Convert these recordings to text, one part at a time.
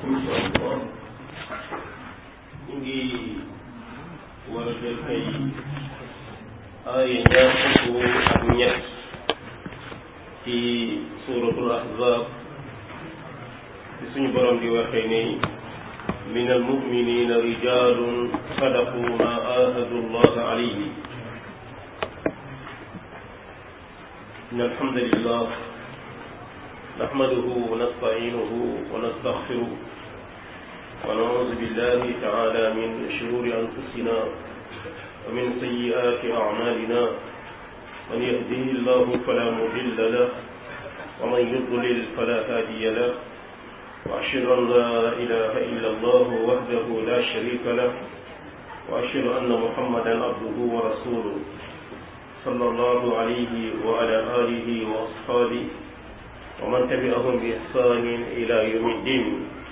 insha allah ñu ngi war a jël tey aaya ñaar fukk ak ñett ci suratul ahzab ci suñu borom di waxee ni min almuminina rijalun sadaqu ma ahadu allah alayhi إن الحمد لله نحمده ونستعينه ونستغفره ونعوذ بالله تعالى من شرور أنفسنا ومن سيئات أعمالنا من يهده الله فلا مضل له ومن يضلل فلا هادي له وأشهد أن لا إله إلا الله وحده لا شريك له وأشهد أن محمدا عبده ورسوله صلى الله عليه وعلى آله وأصحابه ومن تبعهم بإحسان إلى يوم الدين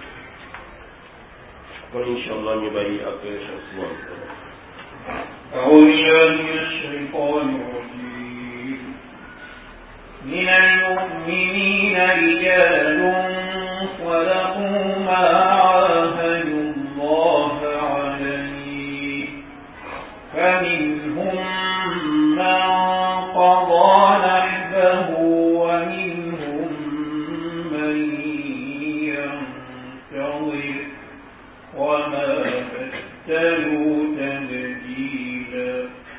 وإن شاء الله نبري أكبر عثمان أعوذ بالله من الشيطان الرجيم من المؤمنين رجال صدقوا ما عاهدوا الله عليه فمنهم من قضى نحبه ومنهم من ينتظر وما بدلوا تبديلا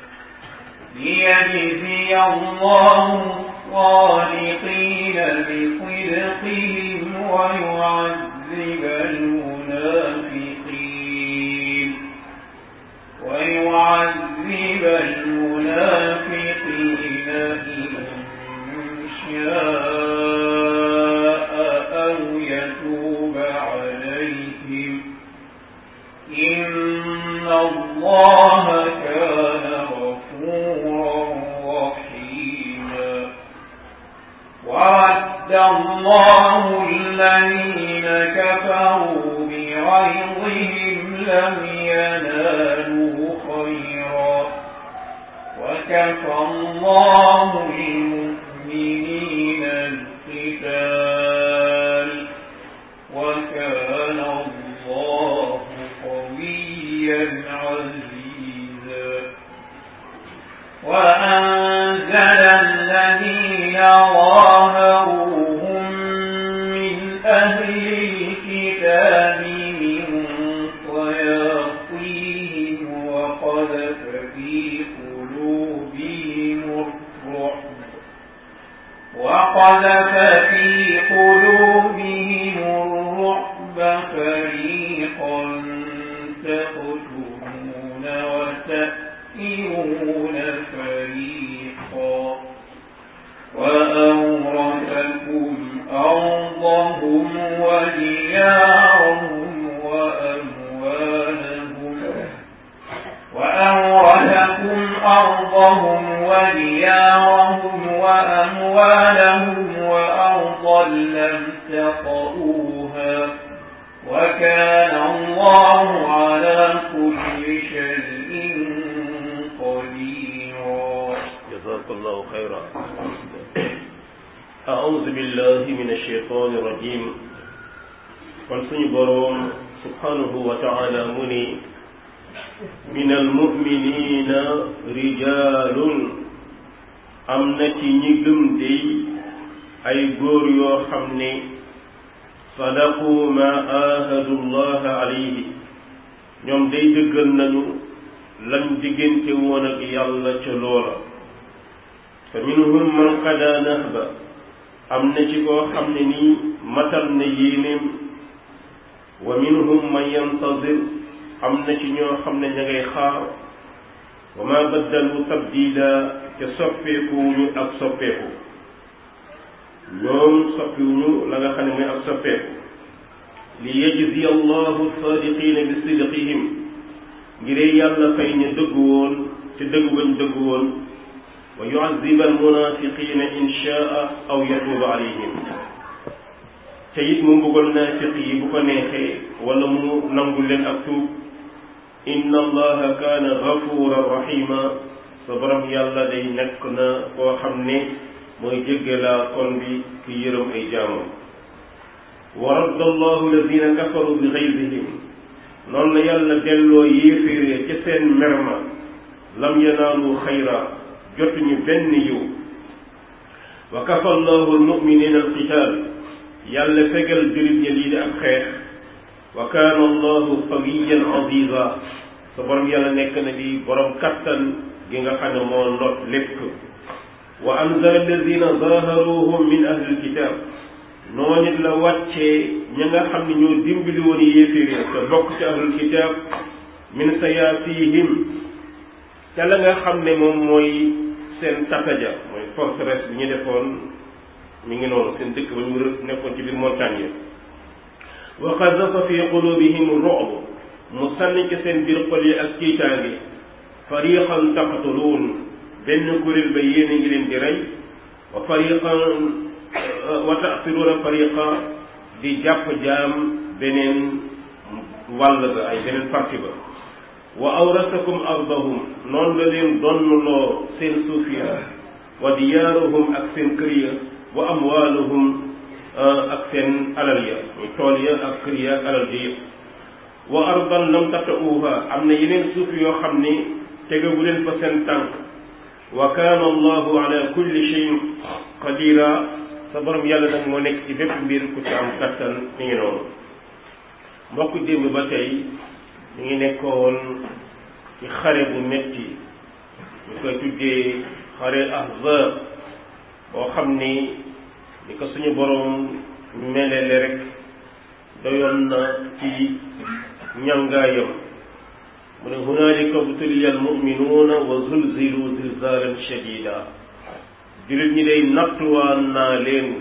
ليجزي الله الصادقين بصدقهم ويعذب المنافقين ويعذب المنافقين إن شاء أو يتوب عليهم إن الله كان غفورا رحيما ورد الله الذين كفروا بغيظهم لم ينالوا خيرا وكفى الله المؤمنين القتال وكان الله قويا عزيزا وأنزل الذين ظاهروهم من أهل الكتاب من صياصيهم وقذف في قلوبهم الرعب وقذف في قلوبهم الرعب فريقا تقتلون وتأسرون فريقا وأورثكم أرضهم وديارهم وأموالهم وأورثكم أرضهم وديارهم وأموالهم وأرضا لم تطئوها وكان الله على كل شيء قديرا جزاك الله خيرا أعوذ بالله من الشيطان الرجيم kon suñu boroom subhanahu wa taala mu ni min almuminina rijalun am na ci ñi gëm dey ay góor yoo xam ne sadaqu ma ahadu llaha alayhi ñoom day dëggal nañu lañ diggante woon ak yàlla ca loola fa minhum man qada nahba am na ci koo xam ne nii matal na yéenéem wa minhum man yantazir am na ci ñoo xam ne ña ngay xaar wa ma baddalu tabdila te soppeekuwuñu ak soppeeku ñoom soppiwuñu la nga xam ne mooy ak soppeeku li yajzi allahu sadiqina bi sidqihim ngiree yàlla fay ñu dëgg woon ci dëgg gañ dëgg woon wa yuaziba almunafiqina in shaa aw yatuuba alayhim te it mu mbugal naafiq yi bu ko neexee wala mu nangul leen ak tuub inna allaha kaana gafuran rahima sa borom yàlla day nekk na koo xam ne mooy jéggalaa kon bi ki yërëm ay jaamam wa radda allahu alladina kafaru bi xaybihim noonu la yàlla delloo yéeféer ca seen merma lam yanaalu xayra jotuñu benn yiw wa kafa allahu almuminina alqital yàlla fegal julit ña lii di ak xeex wa kaana allahu qawiyan aziza sa borom yàlla nekk na di borom kattan gi nga xam ne moo not lépp wa anzala alladina zaharuhum min ahli alkitab noonu it la wàccee ña nga xam ne ñoo dimbali woon yéeféer ya te bokk ci ahlul kitab min sayaasihim ca la nga xam ne moom mooy seen tataja mooy forteresse bi ñu defoon mi ngi noonu seen dëkk ba ñu wër nekkoon ci biir montagne yi wa qazafa fi qulubihim ru'b mu sànni ci seen biir xol yi ak tiitaange fariqan taqtuluun benn kuréel ba yéen a ngi leen di rey wa fariqan wa ta'siruuna fariqa di jàpp jaam beneen wàll ba ay beneen parti ba wa awrasakum ardahum noonu la leen donnloo seen suuf ya wa diyaaruhum ak seen kër ya wa amwaaluhum ak seen alal ya muy tool ya ak kër ya ak alal ji yëpp wa ardan lam tata'uha am na yeneen suuf yoo xam ni tegagu leen fa seen tànk wa kaana allahu ala kulli shay'in qadira sa borom yàlla nag moo nekk ci bépp mbir ku ci am kattan mi ngi noonu mbokk démb ba tey ñu ngi nekkoon ci xare bu metti ñu koy tuddee xare ahzab boo xam ni ni ko suñu borom melele rek doyoon na ci ñangaayam mu ne hunaalika btuliya almuminuuna wa zulzilu zilzalan shadida jullit ñi day nattuwaan naa leen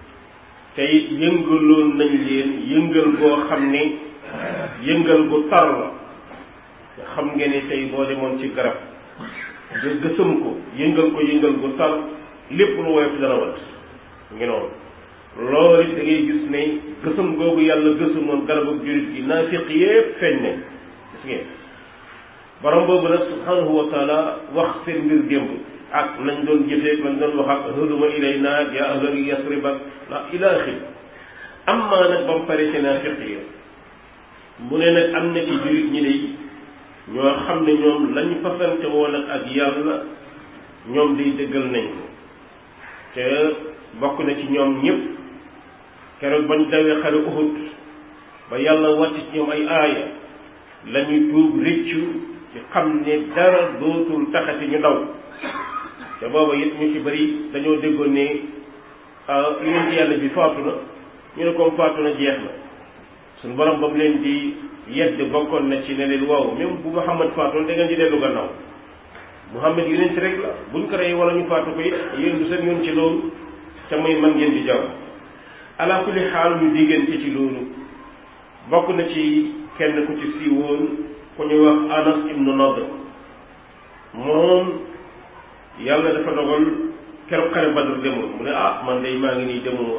te it yëngaloon nañ leen yëngal goo xam ni yëngal gu tar la nga xam ngeen ni tey boo demoon ci garab nga gësam ko yëngal ko yëngal gu tar lépp lu woyof dana wat ngi noonu loolu it da ngay gis ne gësam googu yàlla gësamoon garab ak jullit gi naafiq yépp feeñ ne gis ngeen borom boobu nag subhanahu wa taala wax seen mbir démb ak nañ doon jëfee lañ doon wax ak hëduma ilay naag yaa ahla yasrib ak la ila axir amma nag ba mu pare ci naafiq yi mu ne nag am na ci jullit ñi day ñoo xam ne ñoom lañ fasante woon ak ak yàlla ñoom day dëggal nañ ko te bokk na ci ñoom ñëpp keroog bañ dawee xare Uhud ba yàlla wàcc ci ñoom ay aaya la ñuy tuub rëccu ci xam ne dara dootul taxati ñu daw te booba it ñu ci bari dañoo déggoon ne yonent yàlla bi faatu na ñu ne comme faatu na jeex na suñu borom ba mu leen di yedd bokkoon na ci ne leen waaw même bu Muhammad faatoon da ngeen di dellu gannaaw Muhammad yonent rek la buñ ko rey wala ñu faatu ko it yéen du seen yoon ci loolu te muy man ngeen di jaww ala kulli xaal ñu diggante ci loolu bokk na ci kenn ku ci siiwoon ku ñuy wax Anas ibnu Nadr moom yàlla dafa dogal keroog xare Badr demul mu ne ah man day maa ngi nii demuma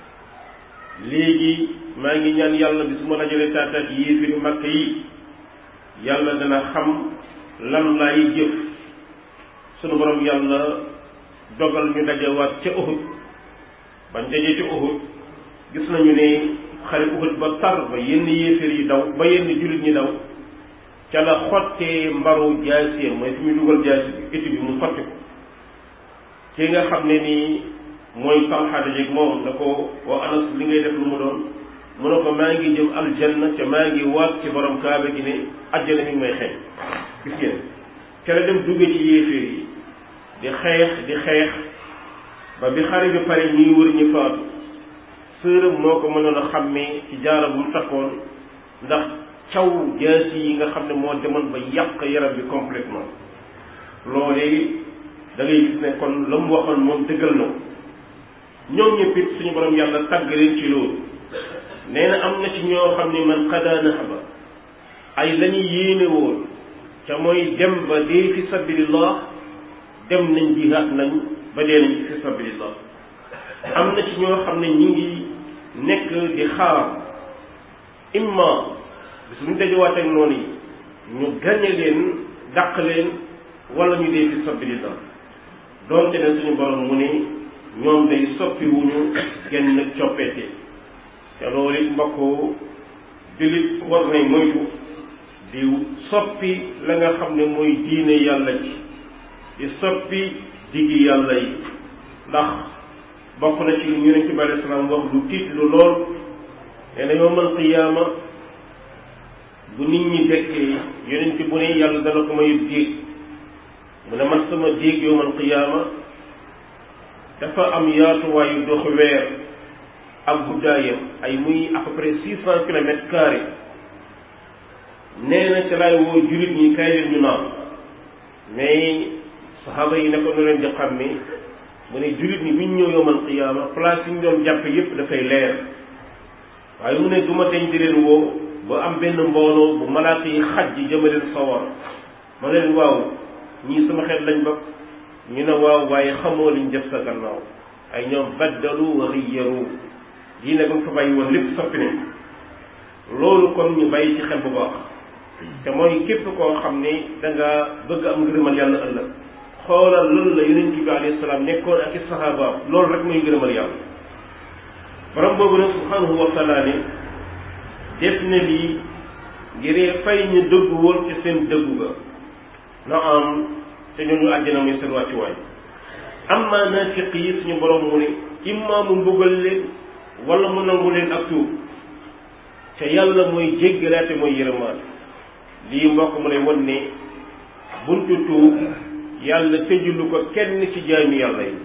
léegi maa ngi ñaan yàlla bi su ma dajalee taataat yéefiri makk yi yàlla dana xam lan laay jëf sunu borom yàlla dogal ñu dajewaat ca Uhud bañ dajee ca Uhud gis nañu ne xare Uhud ba tar ba yenn yéeféer yi daw ba yenn jullit ñi daw ca la xottee mbaru jaasiyam mooy fi muy dugal jaasi bi étu bi mu xotti ko ki nga xam ne nii mooy Talha dajeeg moom na ko wa Anas li ngay def lu mu doon mu ne ko maa ngi jëm aljanna te maa ngi waat ci borom kaaba gi ne ajjana mi ngi may xeeñ gis ngeen ca la dem dugge ci yéeféer yi di xeex di xeex ba bi xare bi pare ñuy wër ñu faatu sërëm moo ko mënoon a xàmmee ci jaara bu mu takkoon ndax caw jaasi yi nga xam ne moo demoon ba yàq yaram bi complètement loolee da ngay gis ne kon la mu waxoon moom dëggal na ko ñoom ñëpp it suñu borom yàlla tàgg leen ci loolu nee na am na ci ñoo xam ne man xadaa naxaba ay la ñu yéene woon ca mooy dem ba dee fi sabilillah dem nañ jihaat nañ ba dee nañ fi sabilillah am na ci ñoo xam ne ñi ngi nekk di xaar imma bis bu ñu dajewaat ak noonu yi ñu gañe leen dàq leen wala ñu dee fi sabilillah doonte ne suñu borom mu ne ñoom day soppi wuñu genn coppeete te loolu it mbokk jullit war nay moytu di soppi la nga xam ne mooy diine yàlla ji di soppi diggi yàlla yi ndax bokk na ci ñu ne ci bari salaam wax lu tiit lu lool nee na yowmal qiyaama bu nit ñi dekkee yonent bu ne yàlla dana ko may déeg mu ne man sama déeg yowmal qiyaama dafa am yaatuwaayu dox weer ak guddaayam ay muy à peu près six cent kilomètres carrés nee na ca laay woo jullit ñi kay leen ñu naan mais saxaaba yi ne ko nu leen di xam ni mu ne jullit ñi bi ñu ñëw yowmal qiyaama place yi ñu doon jàpp yépp dafay leer waaye mu ne du ma deñ di leen woo ba am benn mbooloo bu malaaka yi xaj ji jëma leen sawar ma leen waaw ñii sama xeet lañ bokk ñu ne waaw waaye xamoo liñ def sa gannaaw ay ñoom baddalu wa xiyyaru diine ba nga fa bàyyi woon lépp soppi nañ loolu kon ñu bàyyi ci xel bu baax te mooy képp koo xam ni da nga bëgg am ngërëmal yàlla ëllëg xoolal loolu la yonent bi alayhi salaam nekkoon ak i saxaabaam loolu rek mooy ngërëmal yàlla borom boobu nag subhanahu wa taala ne def na lii ngir fay ñu dëggu woon ci seen dëggu ga na am te ñooñu àjjana muy seen wàccuwaay amma naafiq yi suñu borom mu ne imma mu mbugal leen wala mu nangu leen ak tuub te yàlla mooy jéggalaate mooy yërëmaat lii mbokk mu lay won ne buntu tuub yàlla tëjulu ko kenn ci jaami yàlla yi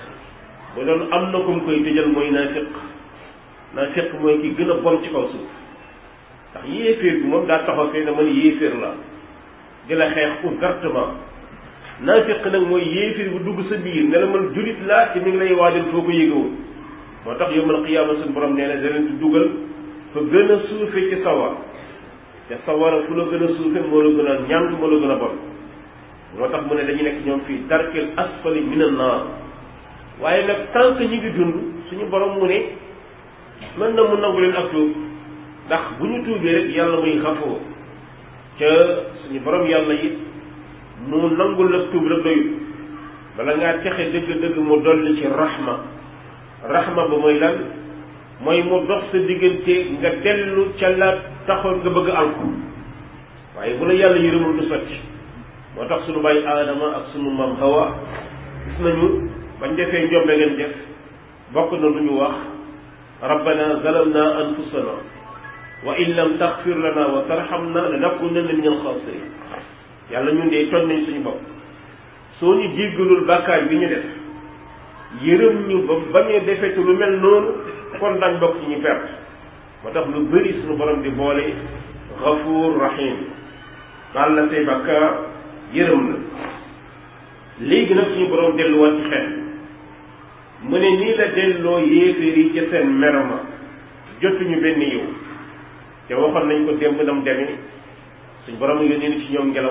bu doon am na ku mu koy tëjal mooy naafiq naafiq mooy ki gën a bon ci kaw suuf ndax yéeféer bi moom daa taxaw fee ne man yéeféer la di la xeex ouvertement naafiq nag mooy yéeféer bu dugg sa biir ne la man julit laa te mi ngi lay waajal foo ko yëgawul moo tax yawmal qiyaama suñu borom nee na da leen di dugal fa gën a suufe ci sawar te sawara fu la gën a suufe moo la gën a ñàng moo la gën a bon moo tax mu ne dañu nekk ñoom fii darkil asfali minan naar waaye nag tant que ñu ngi dund suñu borom mu ne mën na mu nangu leen ak tuub ndax bu ñu tuubee rek yàlla muy xafoo ca suñu borom yàlla it mu nangul la tuub rek doyut bala ngaa texe dëgg-dëgg mu dolli ci rahma rahma ba mooy lan mooy mu dox sa diggante nga dellu ca la taxoon nga bëgg alko waaye bu la yàlla yërëmul du sotti moo tax suñu bàyyi aadama ak suñu maam hawa gis nañu bañ defee njombe ngeen def bokk na lu ñu wax rabbana zalamna anfusana wa in lam taxfir lana wa tarhamna lanakunanna min alxaasirin yàlla ñun de tooñ nañ suñu bopp soo ñu jéggalul bàkkaar bi ñu def yërëm ñu ba bañee defetu lu mel noonu kon dañ bokk ci ñu perte moo tax lu bëri suñu borom di boole gafuur rahim baal la say bàkkaar yërëm la léegi nag suñu borom delluwaat ci xel mu ne nii la delloo yéeféer yi ca seen merma jotuñu benn yiw te waxoon nañ ko démb nam demee suñ borom yónnee ni ci ñoom ngelaw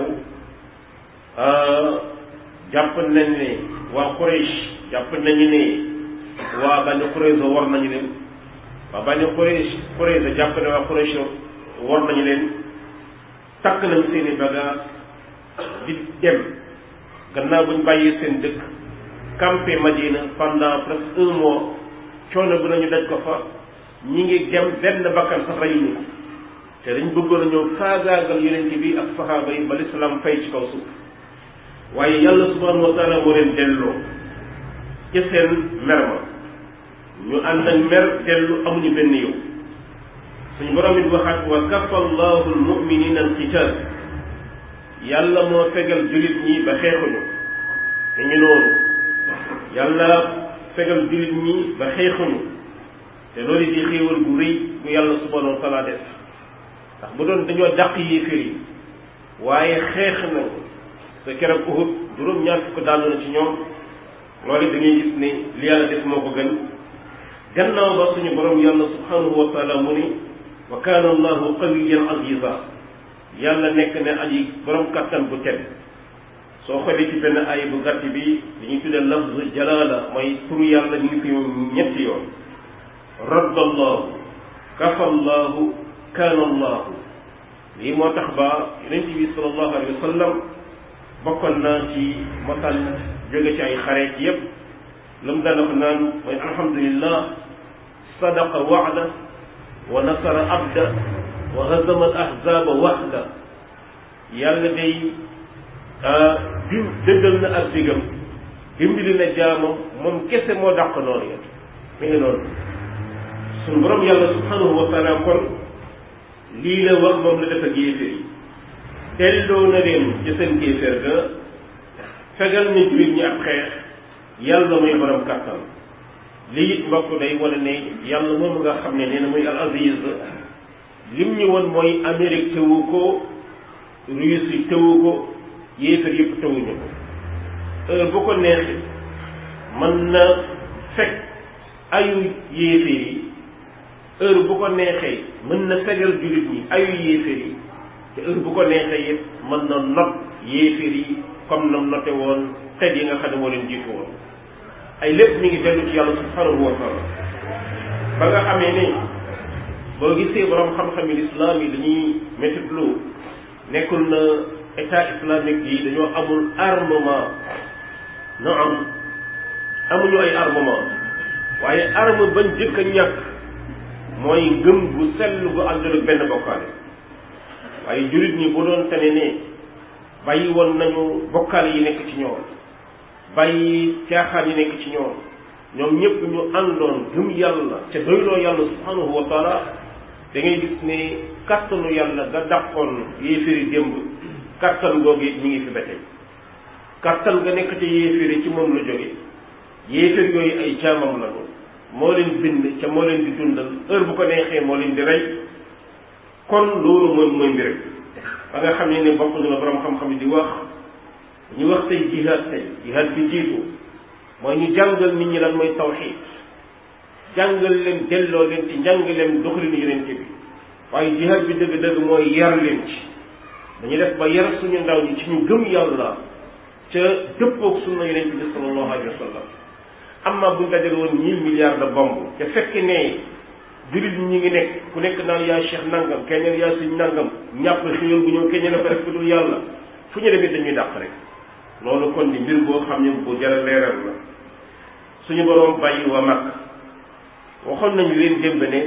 jàpp nañ ne waa Quraysh jàpp nañu ne waa Bani Qurayza war nañu leen waa Bani Quraysh Qurayza jàpp ne waa Quraysh war nañu leen takk nañ seeni bagage di dem gannaaw buñ bàyyee seen dëkk campé Madina pendant presque un mois coono bu nañu daj ko fa ñi ngi dem benn bakkan sax reyuñu ko te dañ bëggoon a ñëw faagaagal yonent bi ak saxaaba yi ba lislaam fay ci kaw suuf waaye yàlla subhanahu wa taala moo leen delloo ca seen mer ma ñu ànd ak mer dellu amuñu benn yow suñu borom it waxaat wa kafa allahu almuminina alqital yàlla moo fegal julit ñi ba xeexuñu te ñu noonu yàlla fegal julit ñi ba xeexuñu te loolu di xéewal gu rëy bu yàlla subhanahu wa taala def ndax bu doon dañoo dàq yéeféer yi waaye xeex nañ te keroog Uhud juróom ñaar fukk daanu na ci ñoom loolu da ngay gis ne li yàlla def moo ko gën gannaaw ba suñu borom yàlla subhanahu wa taala mu ni wa kaana allahu qawiyan aziza yàlla nekk ne aji borom kattan bu tedd soo xoolee ci benn ay bu gàtt bi dañuy tuddee lafz jalaala mooy turu yàlla ñu ngi fi ñetti yoon radda allahu kafa allahu kaana allahu lii moo tax ba yonent bi sallallahu alayhi wa sallam bokkoon naa ci mosal jóge ci ay xare ci yépp lu mu daan wax naan mooy alhamdulillah sadaqa waada wa nasara abda wa hazama al ahzaba waxda yàlla day bim dëggal na ak digam dimbali na jaamam moom kese moo dàq noonu ya mi ngi noonu suñu borom yàlla subhanahu wa taala kon lii la wax moom la def ak yéeféer yi delloo na leen ci seen kéeféer ga fegal na jullit ñi ab xeex yàlla mooy borom kàttan lii it mbokk day wane ne yàlla moom nga xam ne nee na muy al aziz lim ñu woon mooy Amérique tewu ko Russie tewu ko yéeféer yëpp tewuñu ko heure bu ko neexee mën na fekk ayu yéeféer yi heure bu ko neexee mën na fegal jullit ñi ayu yéeféer yi te heure bu ko neexee it mën na not yéeféer yi comme nam note woon xeet yi nga xam ne moo leen jiitu woon ay lépp mi ngi dellu ci yàlla subhanahu wa taala ba nga xamee ne boo gisee borom xam-xam yi lislaam yi dañuy métitlu nekkul na état islamique yi dañoo amul armement no am amuñu ay armement waaye arme bañ jëkk a ñàkk mooy ngëm gu sell gu àndul ak benn bokkaale waaye jullit ñi bu doon tane ne bàyyi woon nañu bokkaale yi nekk ci ñoom bàyyi caaxaan yi nekk ci ñoom ñoom ñëpp ñu àndoon gëm yàlla ca doyloo yàlla subhanahu wa taala da ngay gis ne kàttanu yàlla ga dàqoon yéeféeri démb kàttan googu it mi ngi fi ba tey kàttan ga nekk ci yéeféeri ci moom la jóge yéeféer yooyu ay jaamam lañu moo leen bind ca moo leen di dundal heure bu ko neexee moo leen di rey kon loolu mooy mooy mbir ba nga xam ne ne bokk na la borom xam-xam yi di wax ñu wax tey jihaad tey jihaad bi jiitu mooy ñu jàngal nit ñi lan mooy tawxiid jàngal leen delloo leen ci njàngaleem doxalinu yonente bi waaye jihaad bi dëgg-dëgg mooy yar leen ci dañu def ba yar suñu ndaw ñi ci ñu gëm yàlla ca dëppoog sunna yonente bi sallallahu alayhi wa sallam amma buñ dajale woon mille milliards de bombes te fekk ne jullit ñi ngi nekk ku nekk naan yaa cheikh nangam keneen yaa suñ nangam ñàpp xéwal bu ñëw keneen a ko def ku dul yàlla fu ñu demee dañuy dàq rek loolu kon di mbir boo xam ne bu jara leeral la suñu boroom bàyyi waa mag waxoon nañu leen démb ne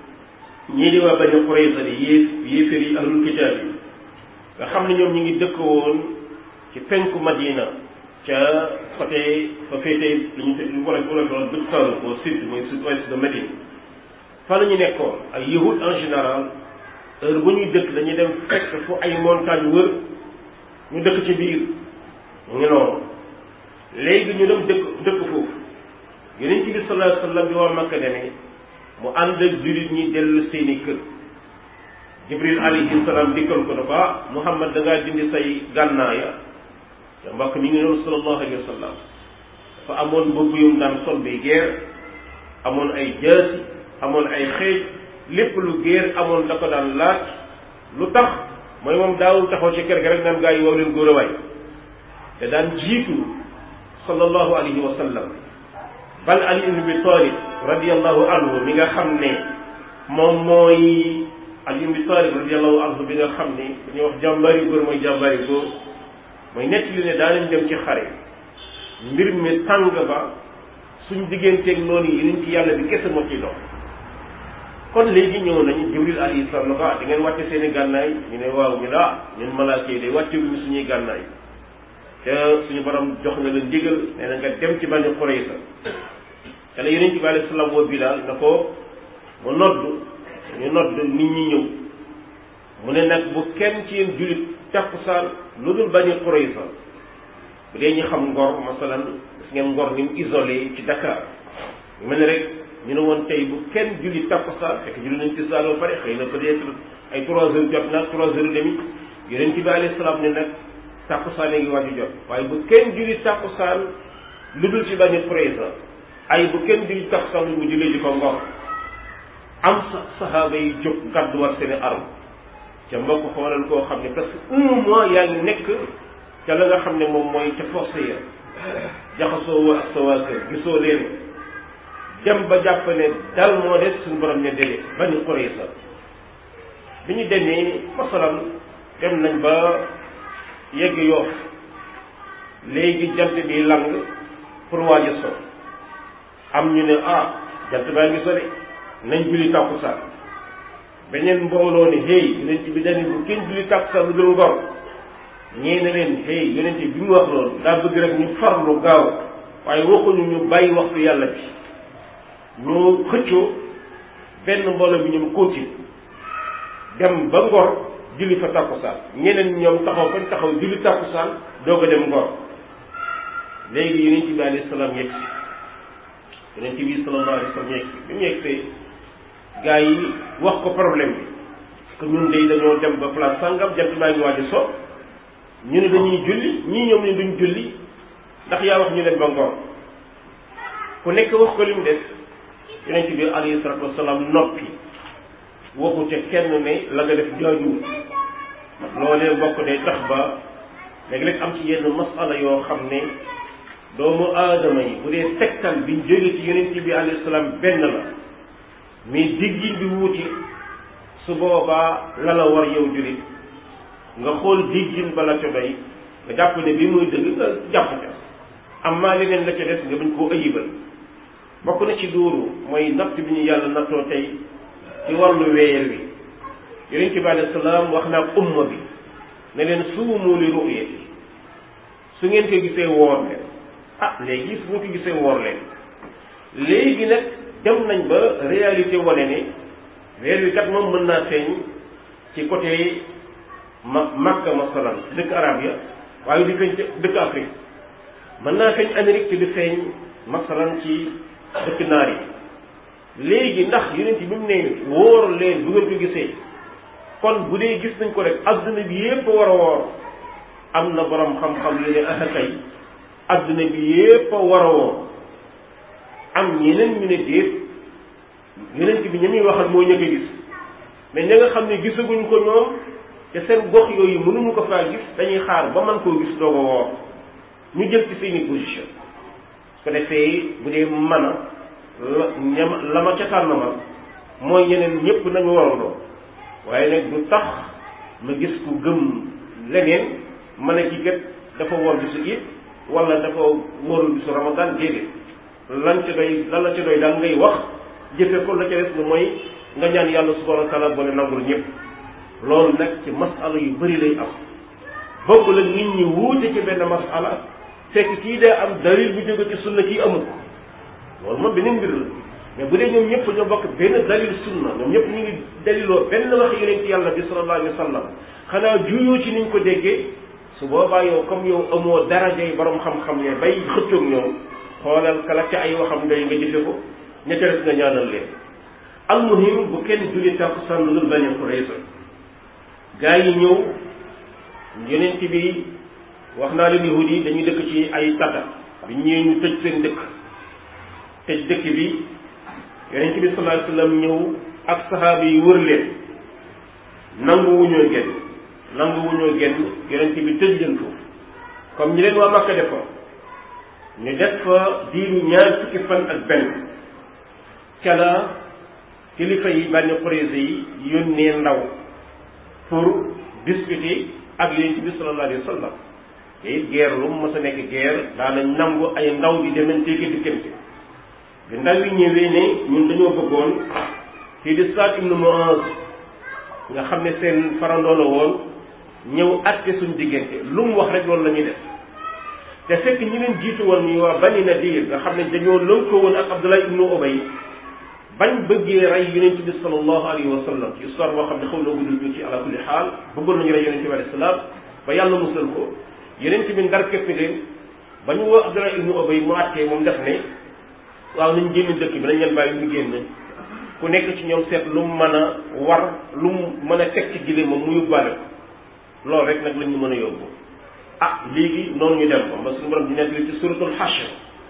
ñii di waa Bani Qurayza di yéef yéeféer yi ahlul kitaab yi nga xam ne ñoom ñu ngi dëkk woon ci penku Madina ca côté fa féetee lu ñu lu ko la ko bët saalum au sud mooy sud-ouest de Médine fa la ñu nekkoon ay yahud en général heure bu ñuy dëkk dañuy dem fekk fu ay montagne wër ñu dëkk ci biir mu ngi noonu léegi ñu dem dëkk dëkk foofu yonent bi sallallahu alayhi wa sallam bi waa Makka demee mu ànd ak jullit ñi dellu seeni kër Jibril alayhi salaam dikkal ko ne ko ah Muhammad da ngaa dindi say gànnaaya te mbokk mi ngi noonu sallallahu alayhi wa sallam dafa amoon mbubb yu mu daan sol bi guerre amoon ay jaasi amoon ay xeej lépp lu guerre amoon da ko daan laaj lu tax mooy moom daawul taxaw ci kër ga rek naan gaa yi wow leen góor a waay te daan jiitu sallallahu alayhi wa sallam bal ali ibn abi talib radiallahu anhu mi nga xam ne moom mooy ali ibn abi talib radiallahu anhu bi nga xam ne dañuy wax jàmbaari góor mooy jàmbaari góor mooy nett li ne daanañ dem ci xare mbir mi tàng ba suñ digganteeg noonu yi niñ ci yàlla bi kese moo ciy dox kon léegi ñëw nañ jibril alayhi salaam na ko ah da ngeen wàcce seen i gànnaay ñu ne waaw ñu la ñun malaaka yi de wàcce wuñu suñuy gànnaay te suñu borom jox na la ndigal nee na nga dem ci Bani Qurayza te la yonent bi alayhi salaam woo Bilaal na ko mu nodd ñu nodd nit ñi ñëw mu ne nag bu kenn ci yéen jullit takkusaan lu dul Bani Qurayza bu dee ñu xam ngor masalan gis ngeen ngor ni mu isolé ci Dakar mel ne rek ñu ne woon tey bu kenn julli takkusaan fekk julli nañ ci saa ba pare xëy na peut-être ay trois heures jot na trois heures et demi yonent bi alayhi salaam ne nag takkusaan ngi waaju jot waaye bu kenn julli takkusaan lu dul ci Bani Qurayza ay bu kenn julli takkusaan lu mu jullee ji ko ngor am sa saxaaba yi jóg gàdduwaat seeni arme ca mbokk xoolal koo xam ne presque un mois yaa ngi nekk ca la nga xam ne moom mooy ca force ya jaxasoo woo ak sa waa kër gisoo leen dem ba jàpp ne dal moo des suñu borom ne dele Bani Qurayza bi ñu demee masalan dem nañ ba yegg yoof léegi jant bi lang pour waaj a so am ñu ne ah jant baa ngi sori nañ julli tàkkusaan beneen mbooloo ne hey yonent bi dañu bu kenn julli tàkkusaan lu dul ngor ñee ne leen hey yonent bi mu wax loolu daa bëgg rek ñu farlu gaaw waaye waxuñu ñu bàyyi waxtu yàlla bi ñu xëccoo benn mbooloo bi ñoom continue dem ba ngor julli fa tàkkusaan ñeneen ñoom taxaw fañ taxaw julli tàkkusaan doog a dem ngor léegi yonent bi alayhi salaam yegg si yonent bi sallallahu alayhi wasallam yegg si bi mu yeggsee gaa yi wax ko problème bi que ñun day dañoo dem ba place sangam jant baa ngi waaj a so ñu ne dañuy julli ñii ñoom ne duñ julli ndax yaa wax ñu dem ba ngor ku nekk wax ko li mu def yonent bi alayhi salatu wasalaam noppi waxu ca kenn ne la nga def jaajuwul loolee bokk day tax ba léeg-léeg am ci yenn masala yoo xam ne doomu aadama yi bu dee tegtal biñ jóge ci yonent bi alayhi salaam benn la mais diggin bi wuuti su boobaa la la war yow julit nga xool diggin ba la ca doy nga jàpp ne bi muy dëgg nga jàpp ca am maa leneen la ca des nga bañ koo ayibal bokk na ci duuru mooy natt bi ñu yàlla nattoo tey ci wàllu weer wi yonent bi alayhi salaam wax naa umma bi ne leen suumu li ru'yati su ngeen ko gisee woor leen ah léegi su ngeen ko gisee woor leen léegi nag dem nañ ba réalité wane ne weer wi kat moom mën naa feeñ ci côté ma Makka masalan dëkk arab ya waaye di feeñ ci dëkk Afrique mën naa feeñ Amérique te di feeñ masalan ci dëkk naar yi léegi ndax yonent bi mu ne wóor leen bu ngeen ko gisee kon bu dee gis nañ ko rek adduna bi yépp war a woor am na borom xam-xam yu ne ah kay adduna bi yépp a war a woor am ñeneen ñu ne déet yonent bi ña muy waxal moo ñëkk a gis mais ña nga xam ne gisaguñ ko ñoom te seen gox yooyu mënuñu ko faa gis dañuy xaar ba man koo gis doog a woor ñu jël ci seeni position su ko defee bu dee mën a la ñam la ma ca tànn ma mooy ñeneen ñëpp nañu warandoo waaye nag du tax ma gis ku gëm leneen ma ne kii kat dafa woor bisu it wala dafa wóorul bisu ramadan déedéet lan ca doy lan la ca doy daal ngay wax jëfe ko la ca des na mooy nga ñaan yàlla subhanahu wa taala boole nangul ñëpp loolu nag ci masala yu bëri lay am bokk la nit ñi wuute ci benn masala fekk kii daa am dalil bu jóge ci sunna kii amu ko loolu moom beneen mbir la mais bu dee ñoom ñëpp ñoo bokk benn dalil sunna ñoom ñëpp ñu ngi daliloo benn wax yonent yàlla bi sallallahu alayhi wa sallam xanaa juyoo ci niñ ko déggee su boobaa yow comme yow amoo darajay borom xam-xam ne bay xëccoog ñoom xoolal kala ca ay waxam doy nga jëfe ko ña ca des nga ñaanal leen almuhim bu kenn julli tàkkusaan lu dul bañ a ko réussir gaa yi ñëw yonent bi wax naa leen yahud yi dañuy dëkk ci ay tata bi ñëwee ñu tëj seen dëkk tëj dëkk bi yonent bi sallallahu alayhi wasallam ñëw ak saxaaba yi wër leen nangu wuñoo genn nangu wuñoo genn yonent bi tëj leen foofu comme ñi leen waa Makka defoon ñu def fa diiru ñaar fukki fan ak benn ca la kilifa yi bànni Qurayza yi yónnee ndaw pour discuter ak yonent bi sallallahu alayhi wasallam te it guerre lu mu mës a nekk guerre daanañ nangu ay ndaw di demante ki diggante bi ndaw yi ñëwee ne ñun dañoo bëggoon kii di Saad ibnu Muaz nga xam ne seen farandoo la woon ñëw àtte suñ diggante lu mu wax rek loolu la ñuy def te fekk ñi leen jiitu woon ñu waa Bani Nadir nga xam ne dañoo lënkoo woon ak Abdullah ibnu Ubay bañ bëggee rey yonent bi sallallahu alayhi wa sallam ci histoire boo xam ne xaw na gudd tuuti ala kulli xaal bëggoon nañu rey yonent bi alayhi salaam ba yàlla musal ko yonent bi ndar képp leen ba ñu woo Abdullah ibnu Ubay mu àttee moom def ne waaw nañ génn dëkk bi nañ leen bàyyi ñu génn ku nekk ci ñoom seet lu mu mën a war lu mu mën a teg ci gile moom mu yóbbaale ko loolu rek nag lañ ñu mën a yóbbu ah léegi noonu ñu dem ba suñu borom di nekk ci suratul Hashr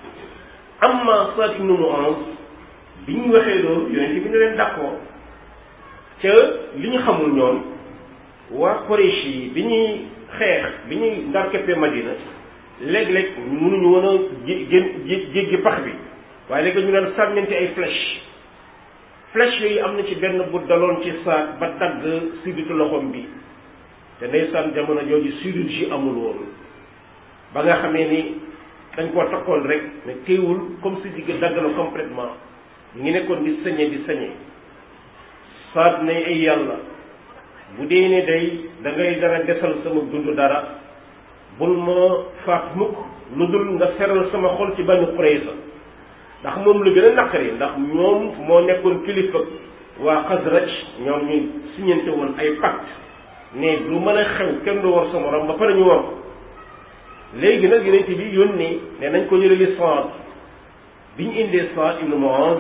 amma Saad ibnu Muaz bi ñu waxee loolu yonent bi ne leen d'accord ca li ñu xamul ñoom waa Quraysh yi bi ñuy xeex bi ñuy ndar keppee Madina léeg-léeg mënuñu woon a jé jé jéggi pax bi waaye léegi ñu daan sànnante ay flèche flèche yooyu am na ci benn bu daloon ci saak ba dagg sibitu loxoom bi te ndeysaan jamono jooju chirurgie amul woon ba nga xamee ni dañ koo takkoon rek mais teewul comme si digg dagg na complètement ñu ngi nekkoon di sañe di sañe saat ne ay yàlla bu dee ne day da ngay dara desal sama dund dara bul ma faat mukk lu dul nga seral sama xol ci Banu Qurayza ndax moom lu gën a naqari ndax ñoom moo nekkoon kilifa waa Xasraj ñoom ñu siñante woon ay pacte ne lu mën a xew kenn du war sa morom ba pare ñu war ko léegi nag yonent bi yónni ne nañ ko jëlali Saad bi ñu indee Saad ibnu Muaz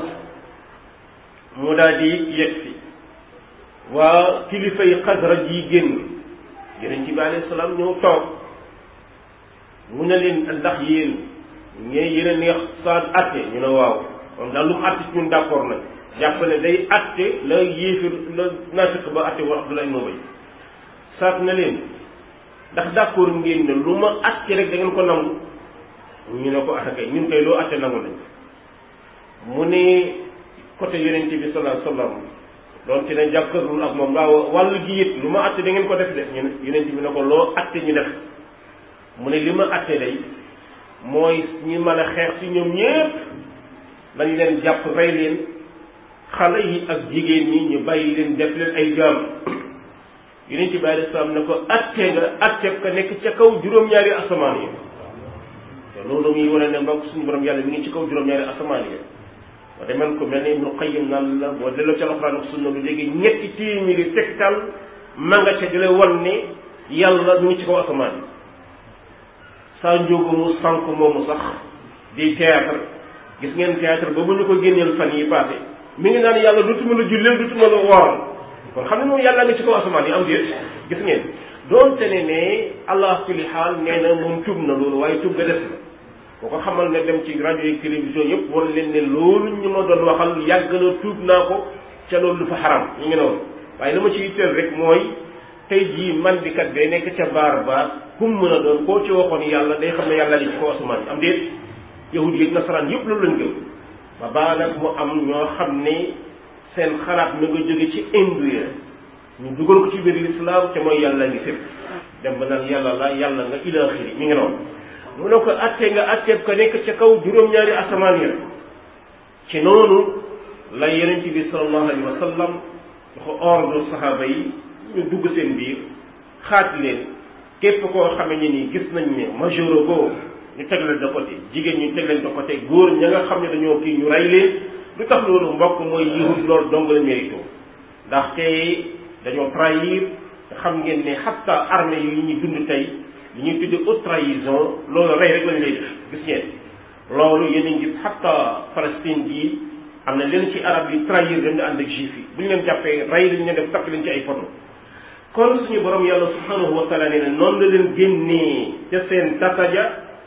mu daal di yegg si waa kilifa yi Xasraj yi génn yonent bi alayhi salaam ñëw toog mu ne leen ndax yéen ñee yéen a neex Saad atte ñu ne waaw kon daal lu mu atte ci ñun d'accord nañ jàpp ne day atte la yéefir la naafiq ba atte wa Abdullah ibn Ubay Saad na leen ndax d'accord ngeen ne lu ma atte rek da ngeen ko nangu ñu ne ko ah kay ñun kay loo atte nangu nañ mu ne côté yonent bi sallallahu alayhi wasallam doon ci ne jàkkarlul ak moom waaw wàllu gi it lu ma atte da ngeen ko def de ñu ne yonent bi ne ko loo atte ñu def mu ne li ma atte day mooy ñi mën a xeex ci ñoom ñépp dañ leen jàpp rey leen xale yi ak jigéen ñi ñu bàyyi leen def leen ay jaam yonent bi alayhi salaam ne ko atte nga atte ka nekk ca kaw juróom-ñaari asamaan yi te loolu muy wane ne mbokk suñu borom yàlla mi ngi ci kaw juróom-ñaari asamaan yi boo demee ko mel ni Ibnu Qayyim naan la boo delloo ci alxuraan ak sunna lu léegi ñetti téeméeri tegtal ma nga ca di la wan ne yàlla mi ngi ci kaw asamaan yi saa njóogu mu sànq moomu sax di théâtre gis ngeen théâtre ba bu ñu ko génneel fan yi passé mi ngi naan yàlla dutuma la julleel dutuma la wooral kon xam ne moom yàlla nga ci kaw asamaan yi am déet gis ngeen doonte ne ne allah kulli xaal nee na moom tub na loolu waaye tub ga des na boo ko xamal ne dem ci rajo yi télévision yëpp war leen ne loolu ñu ma doon waxal yàgg na tuub naa ko ca loolu du fa xaram ñu ngi noonu waaye la ma ci yitteel rek mooy tey jii man di kat bee nekk ca baar ba kum mën a doon koo ci waxoon yàlla day xam ne yàlla li ci kaw asamaan yi am déet yahud yi nasaraan yëpp loolu lañ gëm ba baa nag mu am ñoo xam ne seen xalaat mi nga jóge ci indu ya ñu dugal ko ci biir lislaam te mooy yàlla ngi fépp dem ba naan yàlla la yàlla nga ilaaxiri mi ngi noonu mu ne ko attee nga atteeb ko nekk ca kaw juróom-ñaari asamaan ya ci noonu la yonent bi sallallahu alayhi wa sallam dafa ordre saxaaba yi ñu dugg seen biir xaaj leen képp koo xamee ne nii gis nañ ne majoro go ñu teg leen de côté jigéen ñu teg leen de côté góor ña nga xam ne dañoo kii ñu rey leen lu tax loolu mbokk mooy yahud loolu dong la mérito ndaxte dañoo trahir te xam ngeen ne xatta armée yi ñuy dund tey li ñuy tudde haute trahison loolu rey rek lañ lay def gis ngeen loolu yéen a ngi gis xatta Palestine bii am na leen ci arab yi trahir dañ ànd ak juif yi bu ñu leen jàppee rey lañ leen def takk leen ci ay photo kon suñu borom yàlla subhanahu wa taala nee na noonu la leen génnee ca seen tataja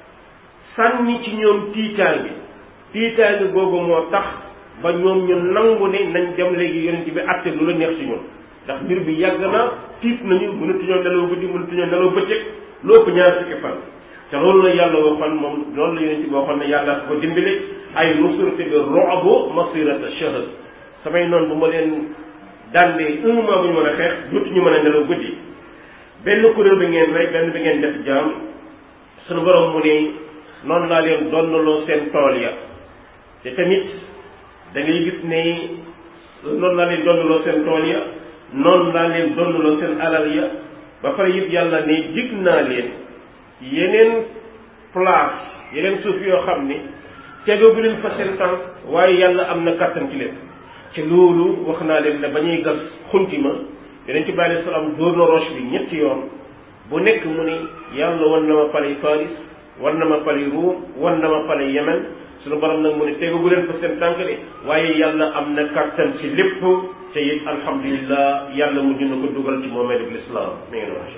sànni ci ñoom tiitaange tiitaange googu moo tax ba ñoom ñu nangu ne nañ dem léegi yonent bi àtte lu la neex ci ñoom ndax mbir bi yàgg na tiit nañu mënatuñoo nelaw guddi mënatuñoo nelaw bëccëg lu ëpp ñaar fukki fan te loolu la yàlla waxoon moom loolu la yonent bi waxoon ne yàlla ko dimbale ay nusurte bi ro'bu masirata shahr samay noonu bu ma leen dandee un mois bu ñu mën a xeex dootuñu mën a nelaw guddi benn kuréel bi ngeen rey benn bi ngeen def jaam suñu borom mu ne noonu laa leen donnaloo seen tool ya te tamit da ngay gis ne noonu laa leen donnaloo seen tool ya noonu laa leen donnaloo seen alal ya ba pare yëpp yàlla ne dig naa leen yeneen place yeneen suuf yoo xam ne tegagu leen fa seen tànk waaye yàlla am na kàttan ci leen ci loolu wax naa leen ne ba ñuy gas xunti ma yonent bi alayhi salaam dóor na roche bi ñetti yoon bu nekk mu ni yàlla wan na ma palay Faris wan na ma palay Ruum wan na ma palay Yemen suñu borom nag mu ne tegagu leen fa seen tànk de waaye yàlla am na kàttan ci lépp te it alhamdulillah yàlla mujj na ko dugal ci moomeel bi lislaam mi ngi noonu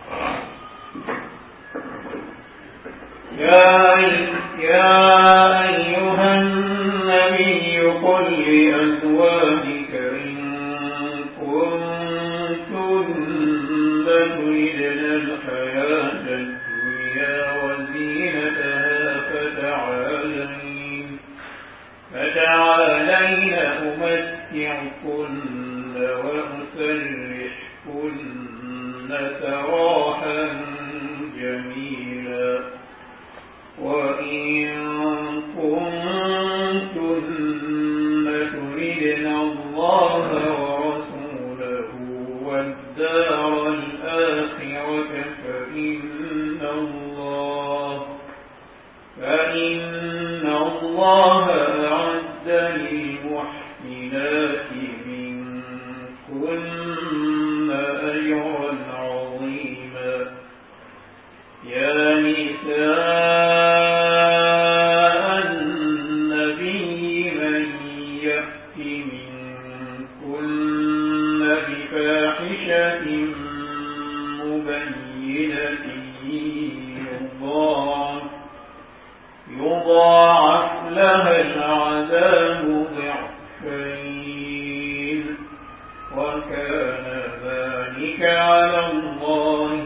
يا يا أيها النبي قل لأزواجك إن كنتن تردن الحياة الدنيا وزينتها فتعالين فتعالين أمتعكن وأسرحكن سراحا جميلا وإن كنتن تردن الله ورسوله فاحشة مبينة يضاعف يضاعف لها العذاب ضعفين وكان ذلك على الله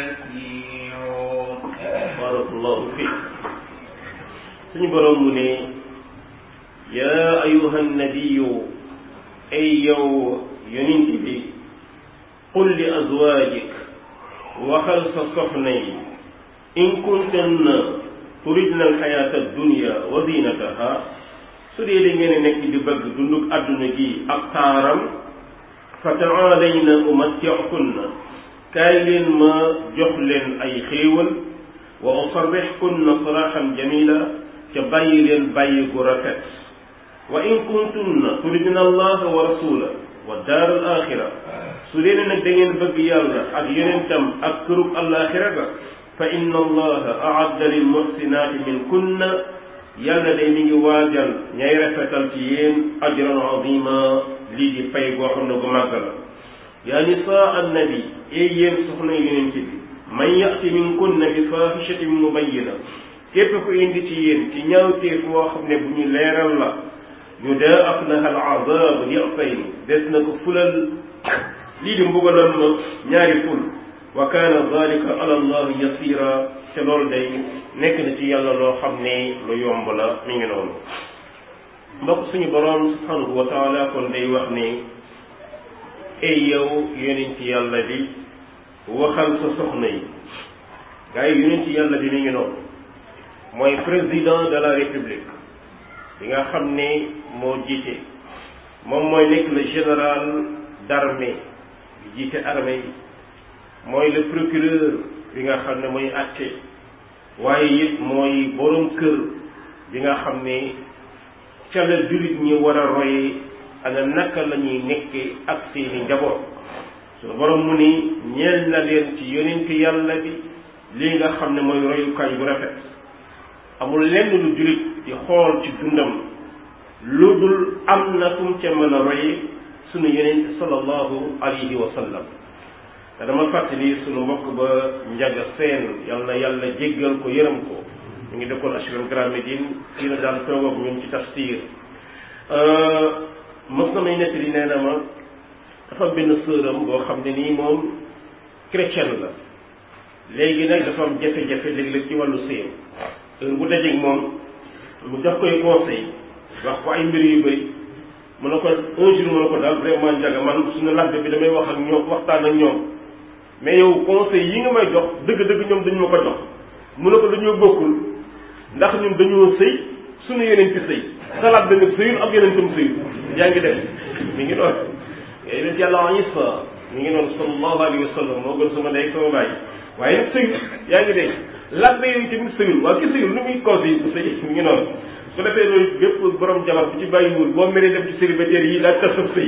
يسيرا barakallahu fi suñu borom mu ne yaa ayuha nabiyu ay yow yonent bi qul li azwaajik waxal sa soxna yi in kuntunna turidna alxayaata addunya wa zinataha su dee da ngeen nekk di bëgg dundug àdduna gi ak taaram fa taalayna umatti'kunna kaay leen ma jox leen ay xéewal wa usarrihkunna sarahan jamila ca bàyyi leen bàyyi gu rafet wa in kuntunna turidna allaha wa rasula wa daar al axira su dee nag da ngeen bëgg yàlla ak yonentam ak kërug alaxira ga fa inna allaha aadda lil muhsinaati min kunna yàlla day mi ngi waajal ñay rafetal ci yéen ajran azima lii di pay goo xam ne gu màgg la yaa nisaa annabi ee yéen soxna yonent bi man yati min kunna bi fahishatin mubayyina képp ku indi ci yéen ci ñaawteef woo xam ne bu ñu leeral la yudaaf laha al azab di'fayn des na ko fulal lii di mbugalam ma ñaari ful wa kaana dalika ala allah yasira te loolu day nekk na ci yàlla loo xam ne lu yomb la mi ngi noonu mbokk suñu boroom subhanahu wa taala kon day wax ne ey yow yonent yàlla bi waxal sa soxna yi gars yi yonent yàlla bi mi ngi noonu mooy président de la république bi nga xam ne moo jiite moom mooy nekk le général d'armée bi jiite armée yi mooy le procureur bi nga xam ne mooy àtte waaye it mooy borom kër bi nga xam ne ca la jullit ñi war a roye ana naka la ñuy nekkee ak seeni njaboot suñu borom mu ni ñeel na leen ci yonent yàlla bi lii nga xam ne mooy royukaay bu rafet amul lenn lu jullit di xool ci dundam lu dul am na fu mu ca mën a roye sunu yonent sallallahu alayhi wa sallam te dama fàttali sunu mbokk ba njaga seen yal na yàlla jéggal ko yërëm ko mu ngi dëkkoon HLM Grand Médine fii la daan toog ak ñun ci tafsir mos na may nettali nee na ma dafa am benn sëram boo xam ne nii moom chrétien la léegi nag dafa am jafe-jafe léeg-léeg ci wàllu sëyam heure bu dajeeg moom mu jox koy conseil wax ko ay mbir yu bëri mu ne ko un jour mu ne ko daal vraiment njaga man suñu labbe bi damay wax ak ñoom waxtaan ak ñoom mais yow conseil yi nga may jox dëgg-dëgg ñoom dañu ma ko jox mu ne ko dañoo bokkul ndax ñun dañoo sëy suñu yeneen ci sëy salaat bi nga sëyul ak yeneen tam sëyul yaa ngi def mi ngi doon yeneen yàlla Isa mi ngi doon sallallahu alayhi wa sallam moo gën sama ndey sama baay waaye nag sëyul yaa ngi dégg labbe yooyu tamit sëyul waaw ki sëyul lu muy conseil bu sëy mi ngi noonu su ko defee loolu bépp borom jabar bu ci bàyyiwul boo meree dem ci célibataire yi daal tas sa sëy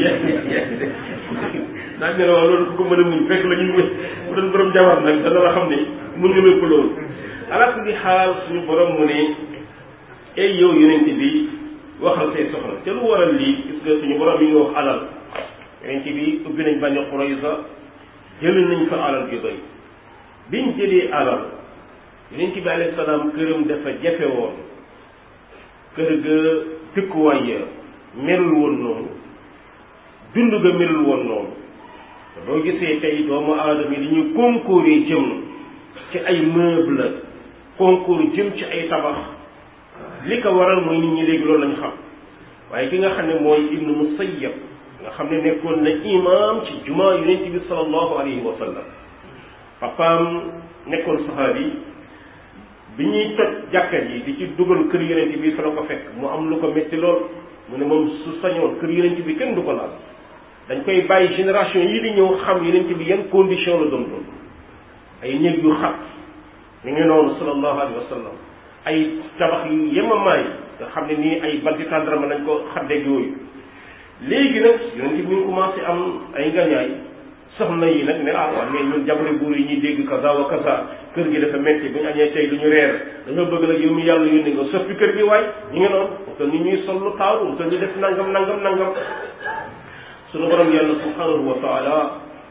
daal ne la waaw loolu ku ko mën a muñ fekk la ñuy muñ bu doon borom jabar nag dana la xam ne mun nga lépp loolu ala kulli xaal suñu borom mu ne ay yow yonent bi waxal say soxla te lu waral lii gis nga suñu borom yi nga wax alal yonent bi ubbi nañ Bani Qurayza jël nañ fa alal ju doy biñ jëlee alal yonent bi alayhi salaam këram dafa jafe woon kër ga dëkkuwaay ya melul woon noonu dund ga melul woon noonu te boo gisee tey doomu aadama yi dañuy concourir jëm ci ay meuble concours jëm ci ay tabax li ko waral mooy nit ñi léegi loolu lañu xam waaye ki nga xam ne mooy ibnu musayyab nga xam ne nekkoon na imam ci jumaa yonent bi sallallahu alayhi wa sallam papaam nekkoon saxaabi bi ñuy toj jàkka yi di ci dugal kër yonent bi fa la ko fekk mu am lu ko métti lool mu ne moom su sañoon kër yonent bi kenn du ko laal dañ koy bàyyi génération yi di ñëw xam yonent bi yan condition la doon doon ay néeg yu xat mi ngi noonu sallallahu alayhi wa sallam ay tabax yu yemamaay nga xam ne nii ay banti tàndarama lañ ko xaddeeg yooyu léegi nag yonent bi ñu commencé am ay ngañaay soxna yi nag ne ah waaw mais ñun jabari buur yi ñuy dégg kaza wa kaza kër gi dafa metti bu ñu añee tey lu ñu reer dañoo bëgg nag yow mi yàlla yónni nga soppi kër gi waay ñu ngi noonu te ni ñuy sol lu taaru te ñu def nangam nangam nangam sunu borom yàlla subhanahu wa taala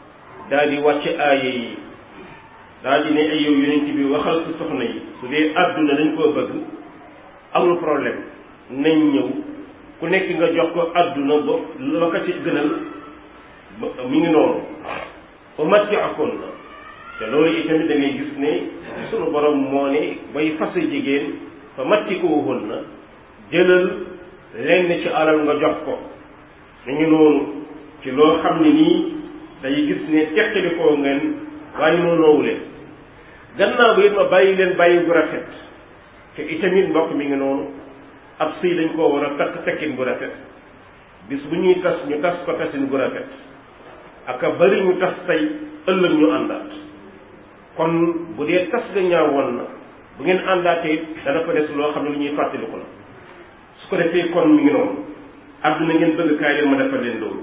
daal di wàcce aaye yi daal di ne ay yow yonent bi waxal ci soxna yi su dee àdduna dañ koo bëgg amul problème nañ ñëw ku nekk nga jox ko àdduna ba la ko ci gënal mi ngi noonu ba matti akoon na te loolu itamit da ngay gis ne sunu borom moo ne bay fase jigéen fa matti ko woon na jëlal lenn ci alal nga jox ko mi ngi noonu ci loo xam ne nii day gis ne teqali koo ngeen waaye moo noowu leen gannaaw ba it ma bàyyi leen bàyyi bu rafet te itamit mbokk mi ngi noonu ab sëy dañ koo war a takk tekkin bu rafet bis bu ñuy tas ñu tas ko tasin bu rafet aka bari ñu tas tey ëllëg ñu àndaat kon bu dee tas ga ñaawoon na bu ngeen àndaatee it dana fa des loo xam ne lu ñuy fàttaliku la su ko defee kon mi ngi noonu àdduna ngeen bëgg kaay leen ma defal leen loolu